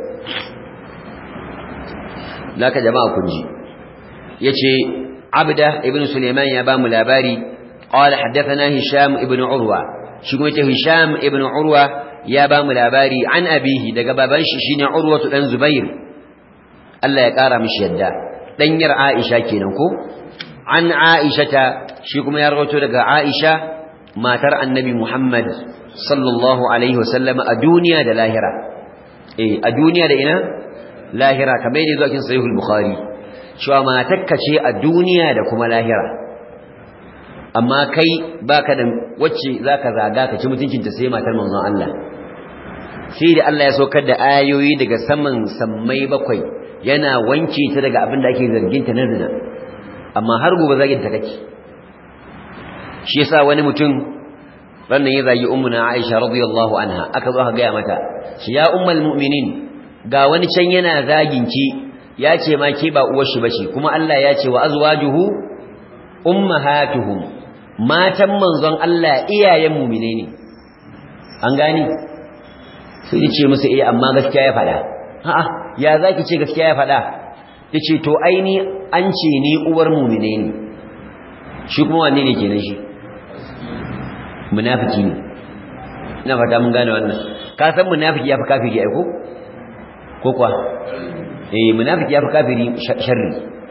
laka jama'a kun ji yace abda ibn sulaiman ya ba mu labari qala haddathana hisham ibn urwa shi kuma yace hisham ibn urwa ya ba mu labari an abihi daga baban shi shine urwa dan zubair Allah ya kara mishi yadda danyar aisha kenan ko an aishata shi kuma ya rawaito daga aisha matar annabi muhammad sallallahu alaihi wasallam a duniya da lahira eh a duniya da ina lahira kamar yadda zuwa cikin sahihul bukhari cewa matakka ce a duniya da kuma lahira amma kai baka da wacce zaka zaga ka ci mutuncinta sai matar manzon Allah sai da Allah ya saukar da ayoyi daga saman sammai bakwai yana wanke ta daga abin da ake zargin ta na zina amma har gobe zagin ta kake shi yasa wani mutum rannan ya zagi ummuna Aisha radiyallahu anha aka zo aka ga mata shi ya ummul mu'minin ga wani can yana zagin ki ya ce ma ke ba uwar shi bace kuma Allah ya ce wa azwajuhu ummahatuhum matan manzon Allah iyayen mu'mine ne an gani sai ya ce musu eh amma gaskiya ya faɗa a'a ya zaki ce gaskiya ya faɗa yace to aini an ce ni uwar mu'mine ne shi kuma wanne ne kenan shi munafiki ne ina fata mun gane wannan ka san munafiki yafi kafiri ai ko ko kwa eh munafiki yafi kafiri sharri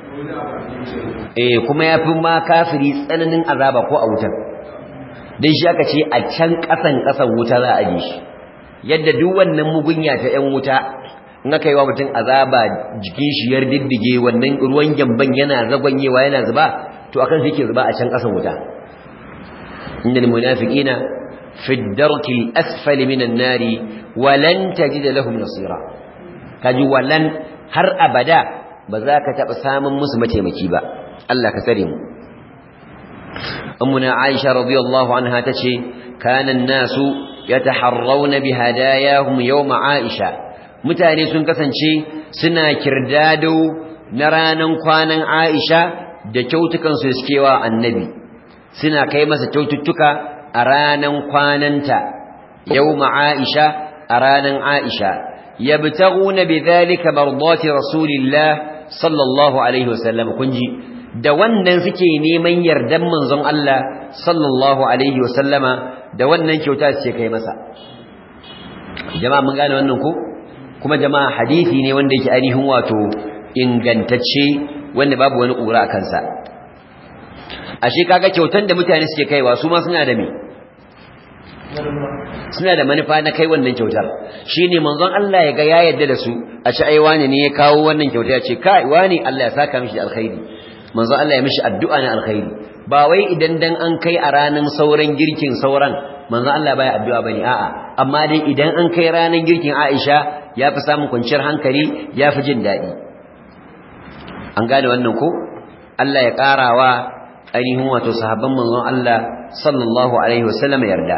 eh kuma yafi ma kafiri tsananin azaba ko a wutar dan shi aka ce a can kasan kasan wuta za a aje shi yadda duk wannan mugunya ta yan wuta in aka yi wa mutum azaba jikin shi yar diddige wannan ruwan gyamban yana zagwanyewa yana zuba to akan shi yake zuba a can kasan wuta innal munafiqina fi ad-darki al-asfal min an-nar wa lan tajid lahum nasira kaji walan har abada ba za ka taba samun musu mataimaki ba Allah ka tsare mu ummuna aisha radiyallahu anha tace kana an-nasu yataharrawna bihadayahum yawm aisha mutane sun kasance suna kirdado na ranan kwanan aisha da kyautukan su suke wa annabi suna kai masa kyaututtuka a ranan kwananta yawma aisha a ranan aisha yabtaguna bidhalika mardati rasulillah sallallahu alaihi wasallam kunji da wannan suke neman yardan manzon Allah sallallahu alaihi wasallama da wannan kyauta ce kai masa jama'a mun gane wannan ko kuma jama'a hadisi ne wanda yake ainihin wato ingantacce wanda babu wani ƙura a kansa ashe kaga kyautan da mutane suke kaiwa su ma suna da me suna da manufa na kai wannan kyautar shine manzon Allah ya ga ya yarda da su a ci ai wani ne ya kawo wannan kyauta ya ce kai wani Allah ya saka mishi alkhairi manzon Allah ya mishi addu'a na alkhairi ba wai idan dan an kai a ranan sauran girkin sauran manzon Allah baya addu'a bane a'a amma dai idan an kai ranan girkin Aisha ya fi samun kwanciyar hankali ya fi jin daɗi an gane wannan ko Allah ya ƙarawa ainihin wato sahabban manzon Allah sallallahu alaihi wasallam yarda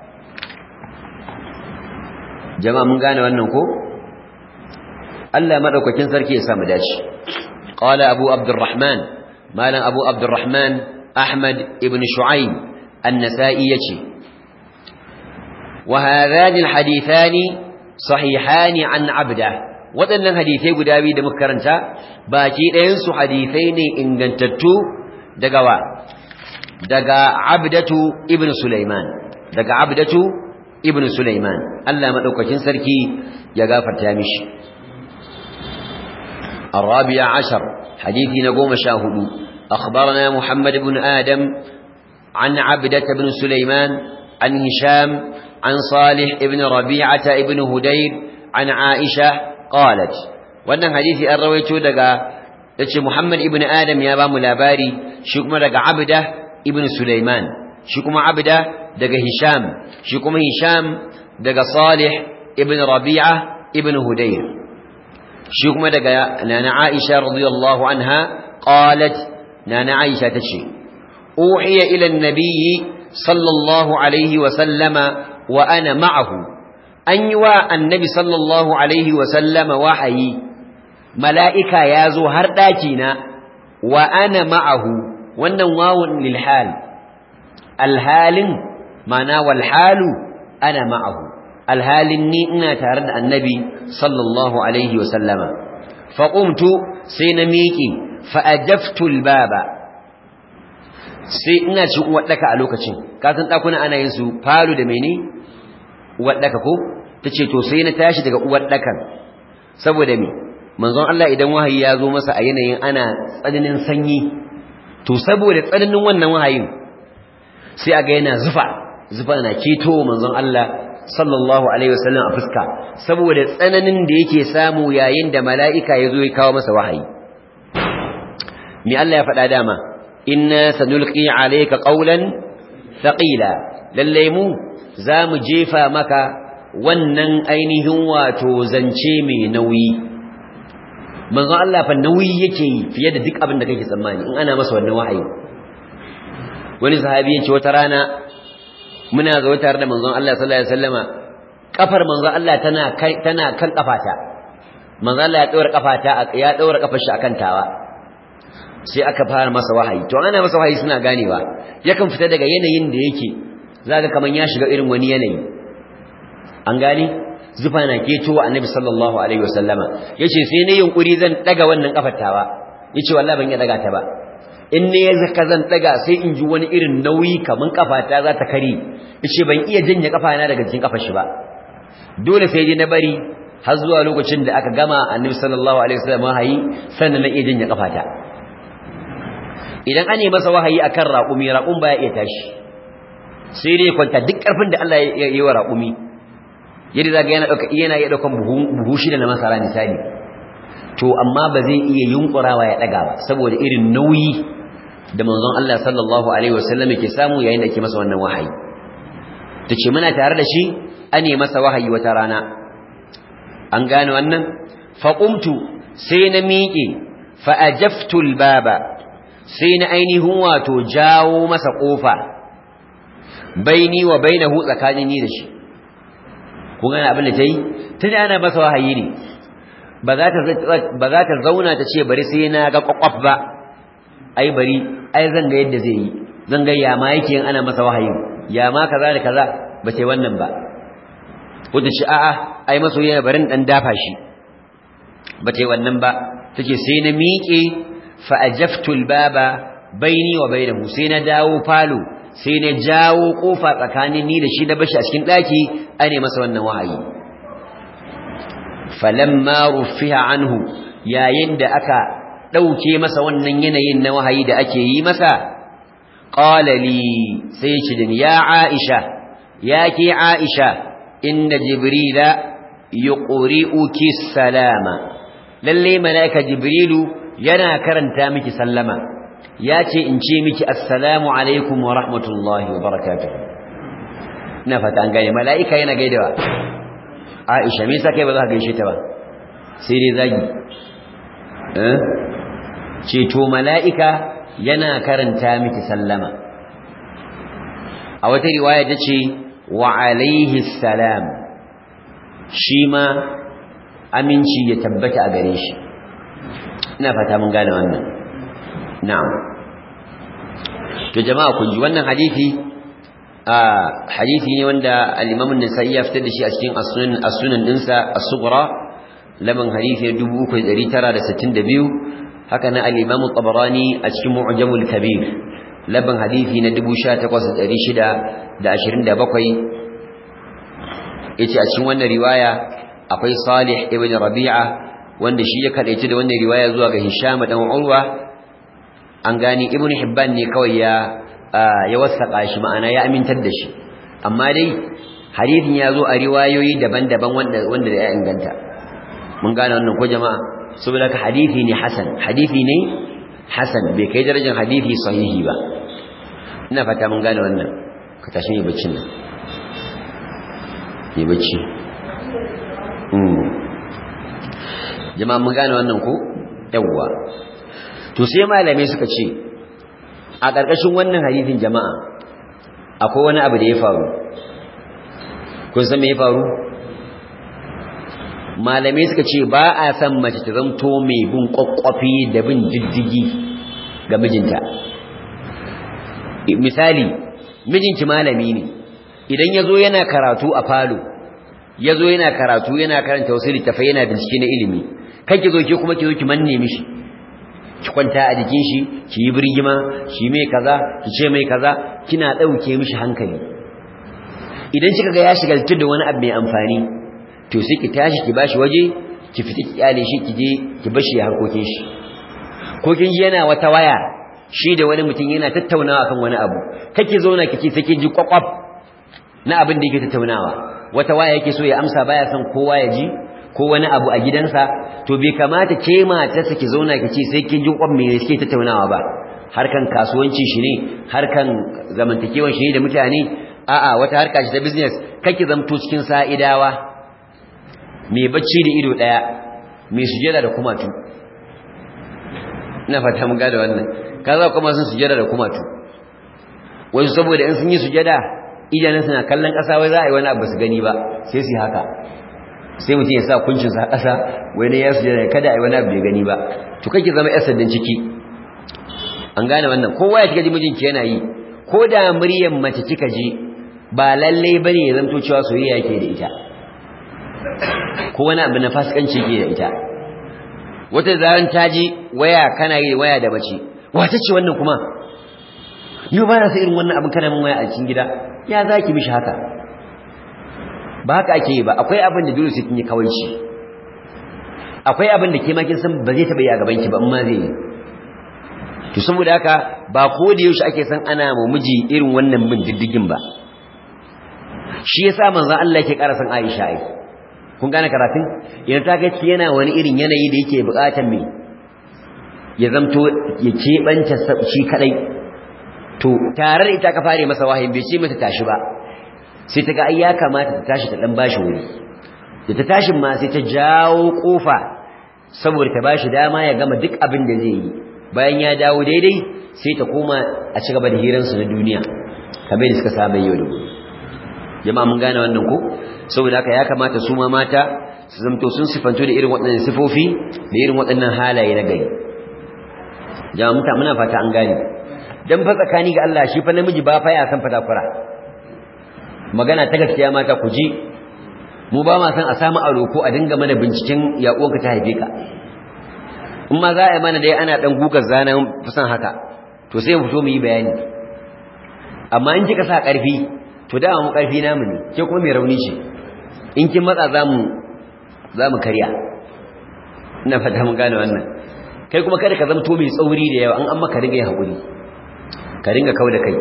jama'a mun gane wannan ko Allah madaukakin sarki ya samu dace qala abu abdurrahman malam abu abdurrahman ahmad ibn shu'aib an-nasa'i yace wa hadhani al-hadithani sahihani an abda waɗannan hadisai guda biyu da muka karanta baki ɗayan su hadisai ne ingantattu daga wa daga abdatu ibn sulaiman daga abdatu ibn sulaiman Allah madaukakin sarki ya gafarta mishi الرابع عشر حديث نقوم شاهد أخبرنا محمد بن آدم عن عبدة بن سليمان عن هشام عن صالح بن ربيعة بن هدير عن عائشة قالت وأن حديث الرويت دقا محمد بن آدم يا بام لاباري شكما دقا عبدة ابن سليمان شكما عبدة دقا هشام شكما هشام دقا صالح ابن ربيعة ابن هدير شكما دقا نانا عائشة رضي الله عنها قالت نانا عائشة تشي أوحي إلى النبي صلى الله عليه وسلم وأنا معه أن يوى النبي صلى الله عليه وسلم وحي ملائكة يازو هرداكينا وأنا معه والنواو للحال الحال معنى والحال أنا معه الحال إنا تارد النبي صلى الله عليه وسلم فقمت سينميكي فأجفت الباب sai ina cikin uwaɗaka a lokacin kasan ɗakuna ana yin su falo da mene uwaɗaka ko ta ce to sai na tashi daga uwaɗakan saboda me manzon Allah idan wahayi ya zo masa a yanayin ana tsananin sanyi to saboda tsananin wannan wahayin sai a ga yana zufa zufa na keto manzon Allah sallallahu alaihi wasallam a fuska saboda tsananin da yake samu yayin da mala'ika ya zo ya kawo masa wahayi me Allah ya faɗa dama inna sanulqi alayka qawlan thaqila lalle mu zamu jefa maka wannan ainihin wato zance mai nauyi manzon Allah fa nauyi yake yi fiye da duk abin da kake tsammani in ana masa wannan wahayi wani sahabi ya ce wata rana muna zo tare da manzon Allah sallallahu alaihi wasallama kafar manzon Allah tana tana kan kafata manzon Allah ya daura kafata ya daura kafar shi akan tawa sai aka fara masa wahayi to ana masa wahayi suna ganewa yakan fita daga yanayin da yake zaka kaman ya shiga irin wani yanayi an gane zufa na ketowa annabi sallallahu alaihi wasallama yace sai ne yunkuri zan daga wannan kafar tawa yace wallahi ban iya daga ta ba in ne zaka zan daga sai in ji wani irin nauyi kaman kafata za ta kare yace ban iya janye kafana daga cikin kafar shi ba dole sai dai na bari har zuwa lokacin da aka gama annabi sallallahu alaihi wasallam wahayi sannan na iya janye kafata idan an yi masa wahayi akan raƙumi raƙum baya iya tashi sai dai kwanta duk ƙarfin da Allah ya yi wa raƙumi yadda zaga yana dauka yana iya daukan buhu shida na masara misali to amma ba zai iya yunkurawa ya daga ba saboda irin nauyi da manzon Allah sallallahu alaihi wasallam yake samu yayin da yake masa wannan wahayi tace muna tare da shi ane masa wahayi wata rana an gane wannan fa qumtu sai na miƙe fa ajaftu baba sai na ainihin wato jawo masa kofa baini wa bainahu tsakanin ni da shi kun gane abin da ta yi tun ana masa wahayi ne ba za ta zauna ta ce bari sai na ga kwakwaf ba ai bari ai zan ga yadda zai yi zan ga yama yake yin ana masa wahayi yama kaza da kaza ba sai wannan ba wata ce a'a ai maso yana barin dan dafa shi ba sai wannan ba take sai na miƙe fa ajaftul baba baini wa bainahu sai na dawo falo sai na jawo kofa tsakanin ni da shi da bashi a cikin daki ane masa wannan wahayi falamma rufiha anhu yayin da aka dauke masa wannan yanayin na wahayi da ake yi masa qala li sai ce din ya aisha ya ke aisha inna jibrila yuqri'uki salama lalle malaika jibrilu yana karanta miki sallama ya ce in ce miki assalamu alaikum wa rahmatullahi wa barakatuhu ina fata an gane mala'ika yana gaidawa aisha me yasa kai ba za ka gaishe ta ba sai dai zagi eh ce to mala'ika yana karanta miki sallama a wata riwaya ta ce wa alaihi salam shi ma aminci ya tabbata a gare shi ina fata mun gane wannan na'am to jama'a kun ji wannan hadisi a hadisi ne wanda al-Imam an-Nasa'i ya fitar da shi a cikin as-sunan as-sunan dinsa as-sughra laman hadisi 3962 haka na al-Imam at-Tabarani a cikin Mu'jamul Kabir laban hadisi na 18627 yace a cikin wannan riwaya akwai Salih ibn Rabi'a wanda shi ya kadaici da wannan riwaya zuwa ga Hisham dan Urwa an gani ibn hibban ne kawai ya ya wasaka shi ma'ana ya amintar da shi amma dai hadisin ya zo a riwayoyi daban-daban wanda wanda ya inganta mun gane wannan ko jama'a saboda ka hadisi ne hasan hadisi ne hasan bai kai darajar hadisi sahihi ba ina fata mun gane wannan ka tashi yi baccin nan yi bacci jama'a mun gane wannan ko yawwa to sai malamai suka ce a ƙarƙashin wannan hadisin jama'a akwai wani abu da ya faru kun san me ya faru malamai suka ce ba a san mace ta zamto mai bin kwakwafi da bin diddigi ga mijinta misali mijinki malami ne idan ya zo yana karatu a falo ya zo yana karatu yana karanta wasu littafai yana bincike na ilimi kan ki zo ki kuma ki zo ki manne mishi ki kwanta a jikin shi ki yi birgima ki mai kaza ki ce mai kaza kina dauke mishi hankali idan kika ga ya shiga da wani abu mai amfani to sai ki tashi ki bashi waje ki fita ki kyale shi ki je ki bashi ya harkokin shi ko kin ji yana wata waya shi da wani mutum yana tattaunawa kan wani abu kake zauna kici sai kin ji kwakwaf na abin da yake tattaunawa wata waya yake so ya amsa baya son kowa ya ji ko wani abu a gidansa to bai kamata ke matarsa ki zauna ki ce sai kin ji kwan me suke tattaunawa ba harkan kasuwanci shi ne harkan zamantakewan shi ne da mutane a'a wata harka ce ta business kake zamto cikin sa'idawa mai bacci da ido daya mai sujada da kumatu ina fata mun gada wannan kaza kuma sun sujada da kumatu wasu saboda in sun yi sujada idanun suna kallon ƙasa wai za a yi wani abu su gani ba sai su haka sai mutum ya sa kuncinsa a ƙasa wai ne ya sujada kada a yi wani abu bai gani ba to kake zama yar sandan ciki an gane wannan kowa ya kika ji mijinki yana yi ko da muryar mace kika ji ba lalle bane ya zanto cewa soyayya yake da ita ko wani abu na fasikanci yake da ita wata zaran ta ji waya kana yi waya da mace wata ce wannan kuma yau ba na sa irin wannan abin kana min waya a cikin gida ya za ki mishi haka ba haka ake yi ba akwai abin da dole sai kin yi kawaici akwai abin da ke ma kin san ba zai taɓa yi a gaban ki ba amma zai yi to saboda haka ba ko da yaushe ake san ana mu miji irin wannan bin diddigin ba shi yasa manzon Allah yake ƙara san Aisha ai kun gane karatun idan ta ga yana wani irin yanayi da yake buƙatar me ya zamto ya keɓanta shi kadai to tare da ita ka fare masa wahayin bai ce mata tashi ba sai ta ga ai ya kamata ta tashi ta dan bashi wuri da ta tashin ma sai ta jawo kofa saboda ta bashi dama ya gama duk abin da zai yi bayan ya dawo daidai sai ta koma a ci gaba da hiransu na duniya kamar da suka saba yau da gobe jama'a mun gane wannan ko saboda haka ya kamata su ma mata su zamto sun sifanto da irin waɗannan sifofi da irin waɗannan halaye na gari jama'a muta muna fata an gane dan fa tsakani ga Allah shi fa namiji ba fa ya san fadakura magana ta gaskiya mata ku ji mu ba ma san a samu aro ko a dinga mana binciken ya uwanka ta haife ka in ma za a yi mana dai ana dan gugar zanen fusan haka to sai mu fito mu yi bayani amma in kika sa ƙarfi to da mu ƙarfi namu ne ke kuma mai rauni ce in kin matsa zamu zamu karya ina fata mun gane wannan kai kuma kada ka zamto mai tsauri da yawa an amma ka ringa yin hakuri ka ringa kauda kai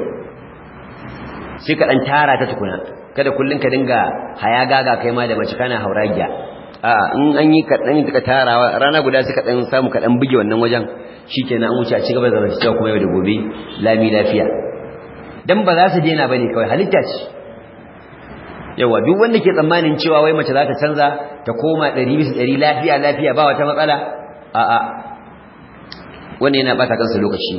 sai ka dan tara ta tukuna kada kullun ka dinga haya gaga kai ma da mace kana hauragiya a in an yi kaɗan ka tarawa rana guda sai ka ɗan samu ka ɗan buge wannan wajen shikenan an wuce a cigaba da zamantakewa kuma yau da gobe lami lafiya dan ba za su daina bane kawai halitta ce yawa duk wanda ke tsammanin cewa wai mace za ta canza ta koma ɗari bisa ɗari lafiya lafiya ba wata matsala a'a wannan yana ɓata kansa lokaci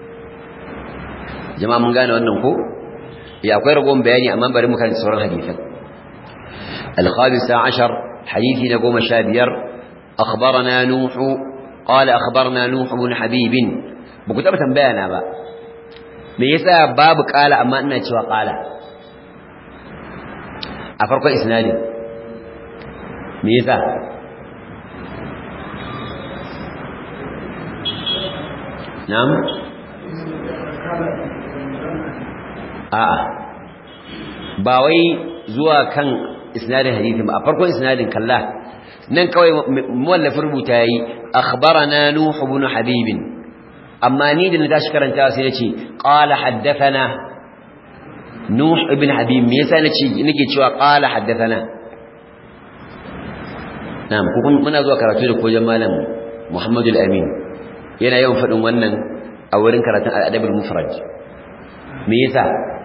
jama'a mun gane wannan ko ya akwai ragon bayani amma bari mu kan sauran hadisan الخامسة عشر حديث نقوم شابير أخبرنا نوح قال أخبرنا نوح بن حبيب بكتابة بيانا با ميسا باب قال أما أنه يتوى قال أفرق إسنادي ميسا نعم آه باوي زوا كان isnadin hadisi ba a farkon isnadin kalla nan kawai muwallafin rubuta yayi akhbarana nuh ibn habib amma ni da na tashi karanta sai nace qala haddathana nuh ibn habib me yasa nace nake cewa qala haddathana na'am ko muna zuwa karatu da kojan malam Muhammad al-Amin yana yawan fadin wannan a wurin karatun al-adab al-mufrad me yasa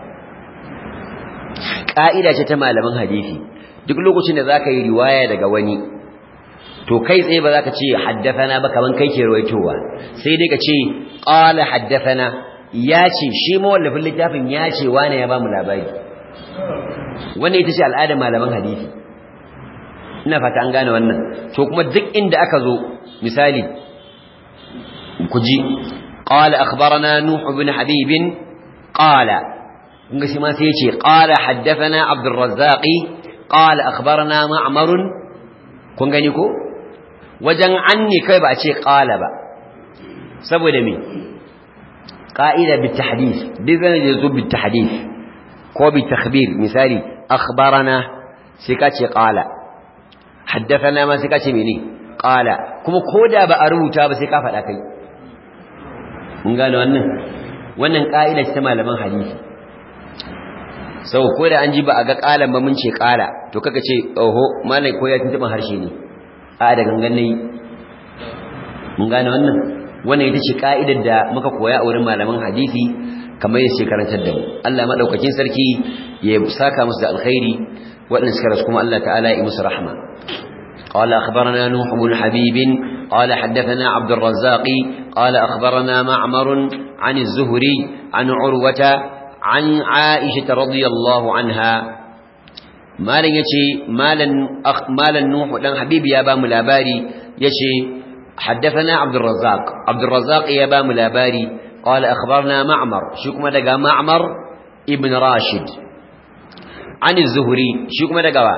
ka'ida ce ta malaman hadisi duk lokacin da zaka yi riwaya daga wani to kai tsaye ba zaka ce haddathana ba kaman kai ke ruwaitowa sai dai ka ce qala haddathana ya ce shi mawallafin littafin ya ce wane ya ba mu labari wannan ita ce al'adar malaman hadisi ina fata an gane wannan to kuma duk inda aka zo misali ku ji qala akhbarana nuh ibn habib qala kun ga shi ma sai ya ce qala haddathana abdurrazzaq qala akhbarana ma'mar kun gani ko wajen anni kai ba a ce qala ba saboda me qa'ida bit tahdith bizan yazu bit tahdith ko bit takhbir misali akhbarana sai ka ce qala haddathana ma sai ka ce mene qala kuma koda ba a rubuta ba sai ka faɗa kai mun gane wannan wannan ka'ida ce ta malaman hadisi sau ko da an ji ba a ga ƙalan ba mun ce ƙala to kaka ce oho malai ko ya tuntuɓin harshe ne a da gangan nayi mun gane wannan wannan ita ce ka'idar da muka koya a wurin malaman hadisi kamar yadda ce karantar da mu Allah madaukakin sarki ya saka musu da alkhairi waɗanda suka rasu kuma Allah ta'ala ya yi musu rahma قال أخبرنا نوح بن حبيب قال حدثنا عبد الرزاق قال أخبرنا معمر عن الزهري عن عروة عن عائشة رضي الله عنها مالا يشي مالا أخ مالا نوح لن حبيبي يا بام الأباري يشي حدثنا عبد الرزاق عبد الرزاق يا بام الأباري قال أخبرنا معمر شكما دقا معمر ابن راشد عن الزهري شكما دقا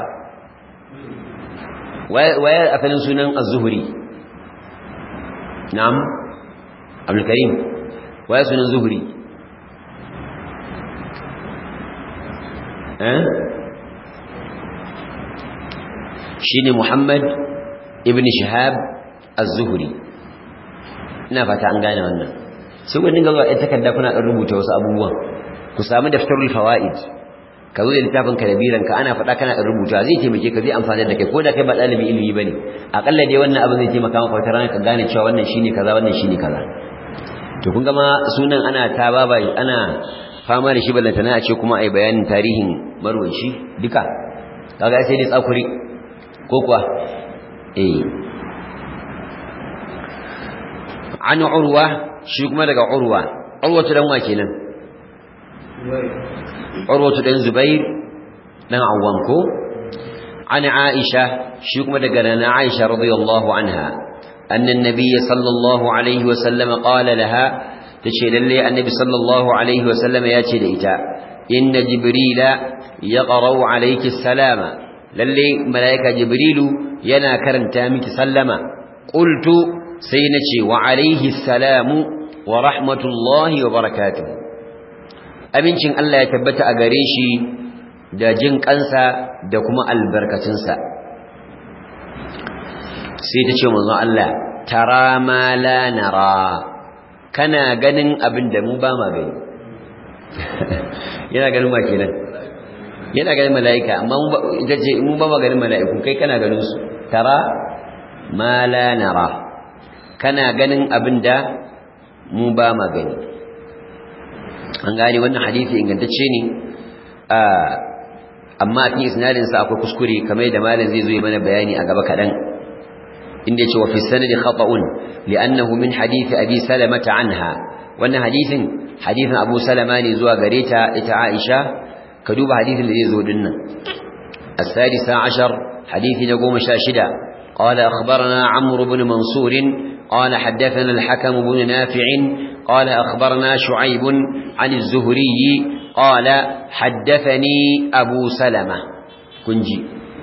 ويا أفلن سنن الزهري نعم عبد الكريم ويا سنن الزهري أه؟ شيني محمد ابن شهاب az-zuhri ina fata an gane wannan sai ku dinga zuwa ɗan takarda kuna ɗan rubuta wasu abubuwan ku samu daftarul fawaid ka zo da littafin ka da biran ka ana faɗa kana ɗan rubuta zai taimake ka zai amfana da kai ko da kai ba ɗalibi ilimi bane akalla dai wannan abin zai taimaka maka wata rana ka gane cewa wannan shine kaza wannan shine kaza to kun ga ma sunan ana ta baba ana fama da shi ballantana a ce kuma ai bayanin tarihin marwaci duka kaga sai dai tsakuri ko kuwa eh an urwa shi kuma daga urwa urwatu dan wa kenan urwatu dan zubair dan awwam ko an aisha shi kuma daga nana aisha radiyallahu anha anna an-nabiy sallallahu alaihi wa sallam qala laha tace lalle annabi sallallahu alaihi wa sallam ya ce da ita inna jibrila yaqra'u alayki salama lalle malaika jibrilu yana karanta miki sallama qultu sai na ce wa alaihi salamu wa rahmatullahi wa barakatuhu amincin Allah ya tabbata a gare shi da jin kansa da kuma albarkatunsa sai ta ce manzo Allah tara ma la nara kana ganin abin da mu ba ma gani yana ganin ma kenan yana ganin mala'ika amma ita ce mu ba ma ganin mala'iku kai kana ganin su tara ma la nara kana ganin abin da mu ba ma gani an gane wannan hadisi ingantacce ne amma a cikin isnadinsa akwai kuskure kamar da malam zai zo yi mana bayani a gaba kaɗan inda ya ce wa fi sanadi khata'un li'annahu min hadisi abi salamata anha wannan hadisin hadisin abu salama ne zuwa gare ta ita aisha ka duba hadisin da zai zo dinnan السادسة عشر حديث نقوم شاشدة قال أخبرنا عمرو بن منصور قال حدثنا الحكم بن نافع قال أخبرنا شعيب عن الزهري قال حدثني أبو سلمة كنجي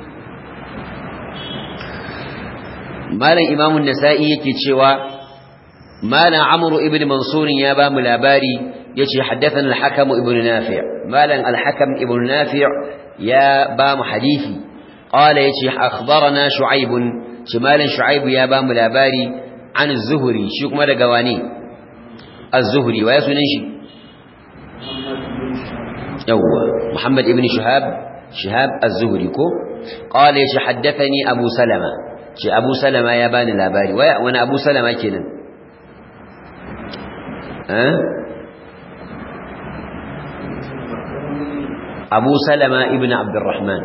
مالا إمام النسائي يكتشوى مالا عمرو ابن منصور يابا ملاباري يتي حدثنا الحكم ابن نافع مالا الحكم ابن نافع يا بام حديثي قال يتي أخبرنا شعيب شمالا شعيب يا بام ملاباري عن الزهري شو كما دغواني الزهري ويا سنن شي يوا محمد ابن شهاب شهاب الزهري كو قال يش حدثني ابو سلمة شي ابو سلمة يا باني لاباري ويا وانا ابو سلمة كينن ها ابو سلمة ابن عبد الرحمن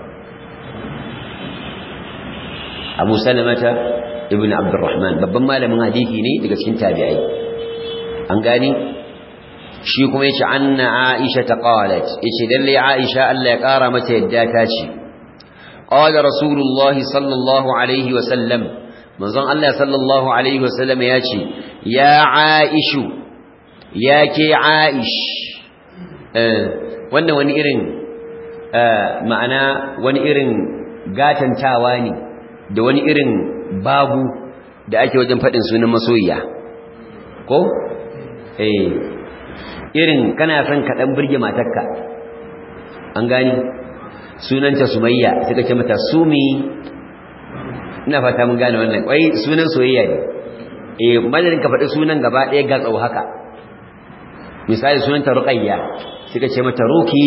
ابو سلمة ibn abdurrahman babban malamin hadisi ne daga cikin tabi'ai an gani shi kuma yace anna aisha ta qalat yace dalle aisha Allah ya kara mata yadda ta ce qala rasulullah sallallahu alaihi wa sallam manzon Allah sallallahu alaihi wa sallam yace ya aishu ya ke aish eh wannan wani irin ma'ana wani irin gatantawa ne da wani irin babu da ake wajen faɗin sunan masoyiya ko eh irin kana son ka dan burge matarka an gani sunanta sumayya sai kace mata sumi ina fata mun gane wannan wai sunan soyayya ne eh madadin ka faɗi sunan gaba ɗaya ga tsau haka misali sunanta ruqayya sai kace mata ruki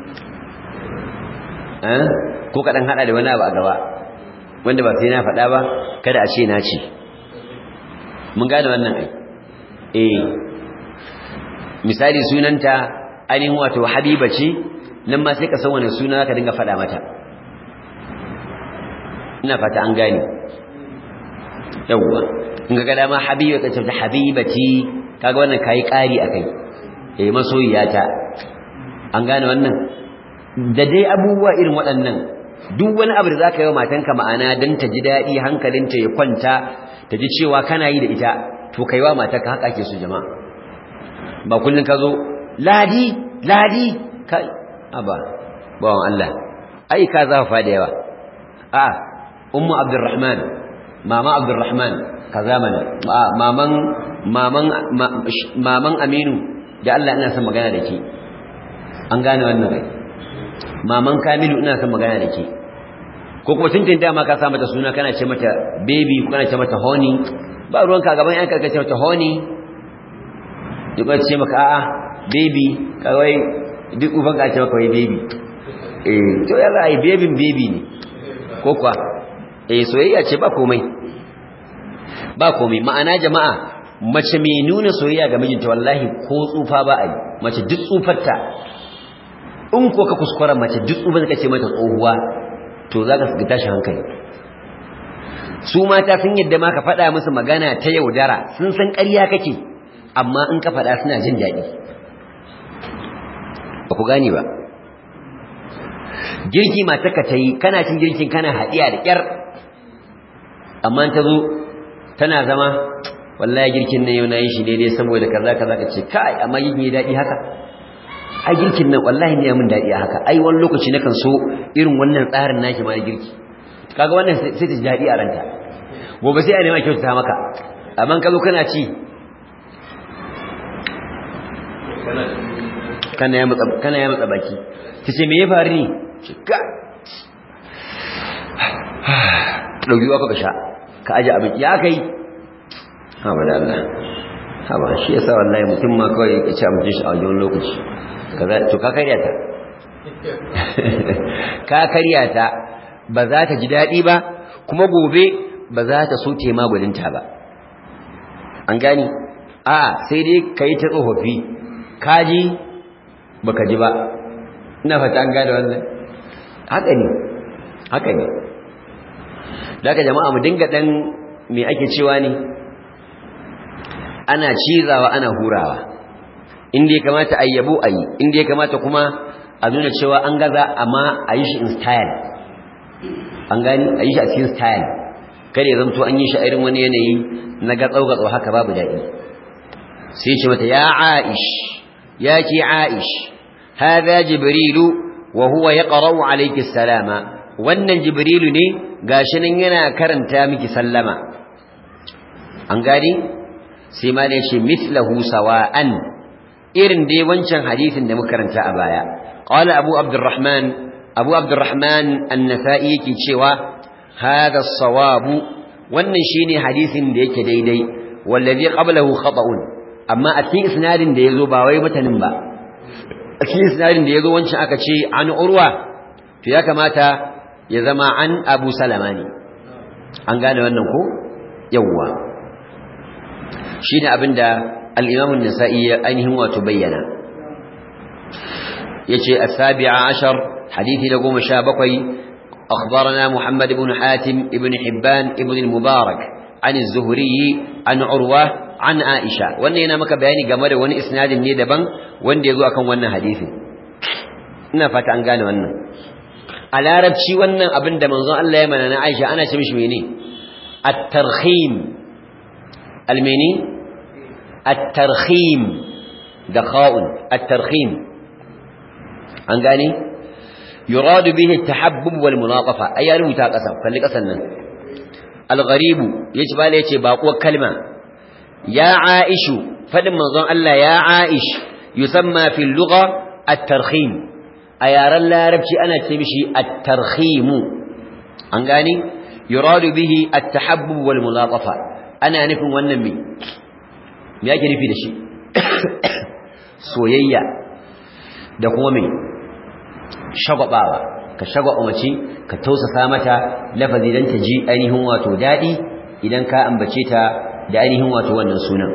eh ko ka dan hada da wani abu a gaba wanda ba sai na faɗa ba kada a ce na ce mun gane wannan ai eh misali sunanta ainihin wato habiba ce nan ma sai ka san wani suna ka dinga faɗa mata ina fata an gane yawwa in ga dama habiba ka ce habibati kaga wannan kai ƙari akai eh masoyiyata an gane wannan da dai abubuwa irin waɗannan duk wani abu da za ka yi wa matanka ma'ana don ta ji daɗi hankalinta ya kwanta ta ji cewa kana yi da ita to kai wa matarka haka ake su jama'a ba kullum ka zo ladi ladi kai aba bawan Allah ai ka zafa da yawa a ummu abdurrahman mama abdurrahman kaza mana maman maman maman aminu da Allah ina son magana da ke an gane wannan rai maman kamilu ina son magana da ke ko kuma tuntun dama ka sa mata suna kana ce mata baby ko kana ce mata honey ba ruwanka gaban yan karkace mata honey duk wata ce maka a'a baby kawai duk ufan ka ce maka wai baby eh to ya za a yi babin baby ne ko kuwa eh soyayya ce ba komai ba komai ma'ana jama'a mace mai nuna soyayya ga mijinta wallahi ko tsufa ba a yi mace duk tsufarta in ko ka kuskura mace duk tsufar ka ce mata tsohuwa to za ka ga tashi hankali su mata sun yadda ma ka faɗa musu magana ta yaudara sun san ƙarya kake amma in ka faɗa suna jin daɗi ba ku gane ba girki matarka ta yi kana cin girkin kana haɗiya da ƙyar amma ta zo tana zama wallahi girkin nan yau na yi shi daidai saboda kaza kaza ka ce kai amma yin yi daɗi haka ai girkin nan wallahi ne mun daɗi haka ai wani lokaci nakan so irin wannan tsarin naki ma girki kaga wannan sai ta ji daɗi a ranta gobe sai a nema kyautata maka amma ka zo kana ci kana ya matsa kana ya matsa baki tace me ya faru ne cika dauki wa ka sha ka aje abin ya kai ha ba da Allah ha ba shi yasa wallahi mutum ma kawai ya ci abincin shi a wajen lokaci kaza to ka karya ta ka karya ta ba za ta ji daɗi ba kuma gobe ba za ta so tema gudunta ba an gani a sai dai ka yi ta tsofaffi kaji ba ka ji ba ina fata an gane wannan haka ne haka ne daga jama'a mu dinga ɗan me ake cewa ne ana cizawa ana hurawa inda ya kamata a yabo a yi inda ya kamata kuma a nuna cewa an gaza amma a yi shi in style an gani a yi shi a cikin style kada ya zamto an yi shi a irin wani yanayi na gatsau-gatsau haka babu daɗi sai ce mata ya aish ya ke aish haza jibrilu wa huwa ya ƙarau alaiki salama wannan jibrilu ne gashi nan yana karanta miki sallama an gani sai ma ne ce mislahu sawa'an irin dai wancan hadisin da muka karanta a baya qala abu abdurrahman abu abdurrahman an-nasa'i yake cewa hada as-sawabu wannan shine hadisin da yake daidai wallazi qablahu khata'un amma a cikin isnadin da yazo ba wai matanin ba a cikin isnadin da yazo wancan aka ce an urwa to ya kamata ya zama an abu salama ne an gane wannan ko yawwa shine abinda al-imam an-nasa'i ainihin wato bayyana yace as-sabi'a ashar hadisi da goma sha bakwai أخبرنا محمد بن حاتم ابن حبان ابن المبارك عن الزهري عن عروة عن عائشة وأن هنا مك بياني جمال وأن إسناد ني دبن وأن يزو أكون وأن حديث ina fata an gane wannan a larabci wannan abin da manzon Allah ya mana na Aisha ana ce mishi mene at-tarhim al-mene at-tarhim da kha'un at-tarhim an gane يراد به التحبب والملاطفة أي رمتا قسم فاللي قسمنا الغريب يجب عليه يجي باقوة كلمة يا عائش فلما ظن الله يا عائش يسمى في اللغة الترخيم أيار الله ربشي أنا تمشي الترخيم أنقاني يراد به التحبب والملاطفة أنا نفهم والنمي ما يجري في دشي سويا دقومي shagwabawa ka shagwaba mace ka tausasa mata lafazi dan ta ji ainihin wato dadi idan ka ambace ta da ainihin wato wannan sunan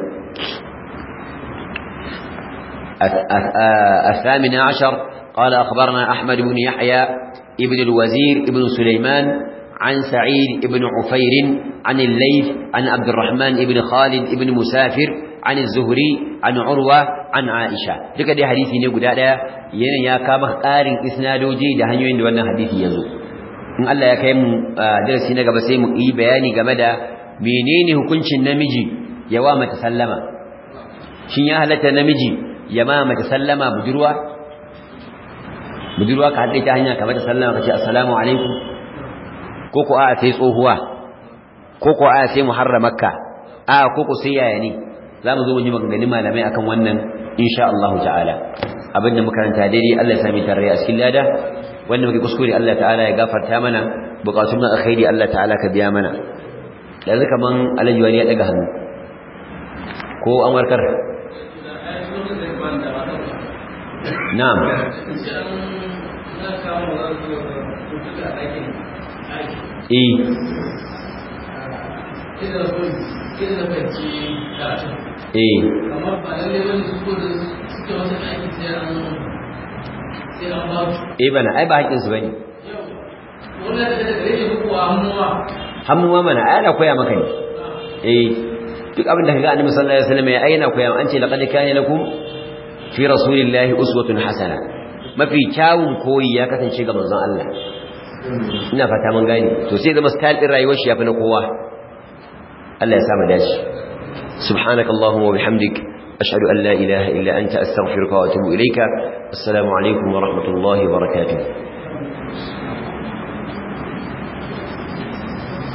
الثامن عشر قال أخبرنا أحمد بن يحيى ابن الوزير ابن سليمان عن سعيد ابن عفير عن الليث عن عبد الرحمن ابن خالد ابن مسافر an az-zuhri an urwa an aisha duka dai hadisi ne guda daya yana ya kama ƙarin isnadoji da hanyoyin da wannan hadisi yazo in Allah ya kai mu darasi na gaba sai mu yi bayani game da menene hukuncin namiji ya wa mata sallama shin ya halatta namiji ya ma mata sallama budurwa budurwa ka haɗe ta hanya ka mata sallama ka ce assalamu alaikum ko ko a sai tsohuwa ko ko a sai muharramakka a ko ko sai yaya ne za mu zo mu ji maganganun malamai akan wannan insha Allah ta'ala abin da makaranta daidai Allah ya sami tarayya a cikin lada wanda muke kuskure Allah ta'ala ya gafarta mana bukatun na alkhairi Allah ta'ala ka biya mana yanzu kaman alhaji wani ya daga hannu ko an warkar na'am eh eh amma ba lalle wani su ko da suke wasu aiki sai an sai an ba su eh bana ai ba haƙƙin su bane wannan da daga gare shi ko hannuwa hannuwa mana ai ana koya maka ne eh duk abin da kaga annabi sallallahu alaihi wasallam ya aina koya an ce laqad kana lakum fi rasulillahi uswatun hasana mafi kyawun koyi ya kasance ga manzon Allah ina fata mun gane to sai zama style din rayuwar shi yafi na kowa Allah ya sa mu dace subhanakallahumma wa bihamdik ashhadu an la ilaha illa anta astaghfiruka wa atubu ilayka assalamu alaikum wa rahmatullahi wa barakatuh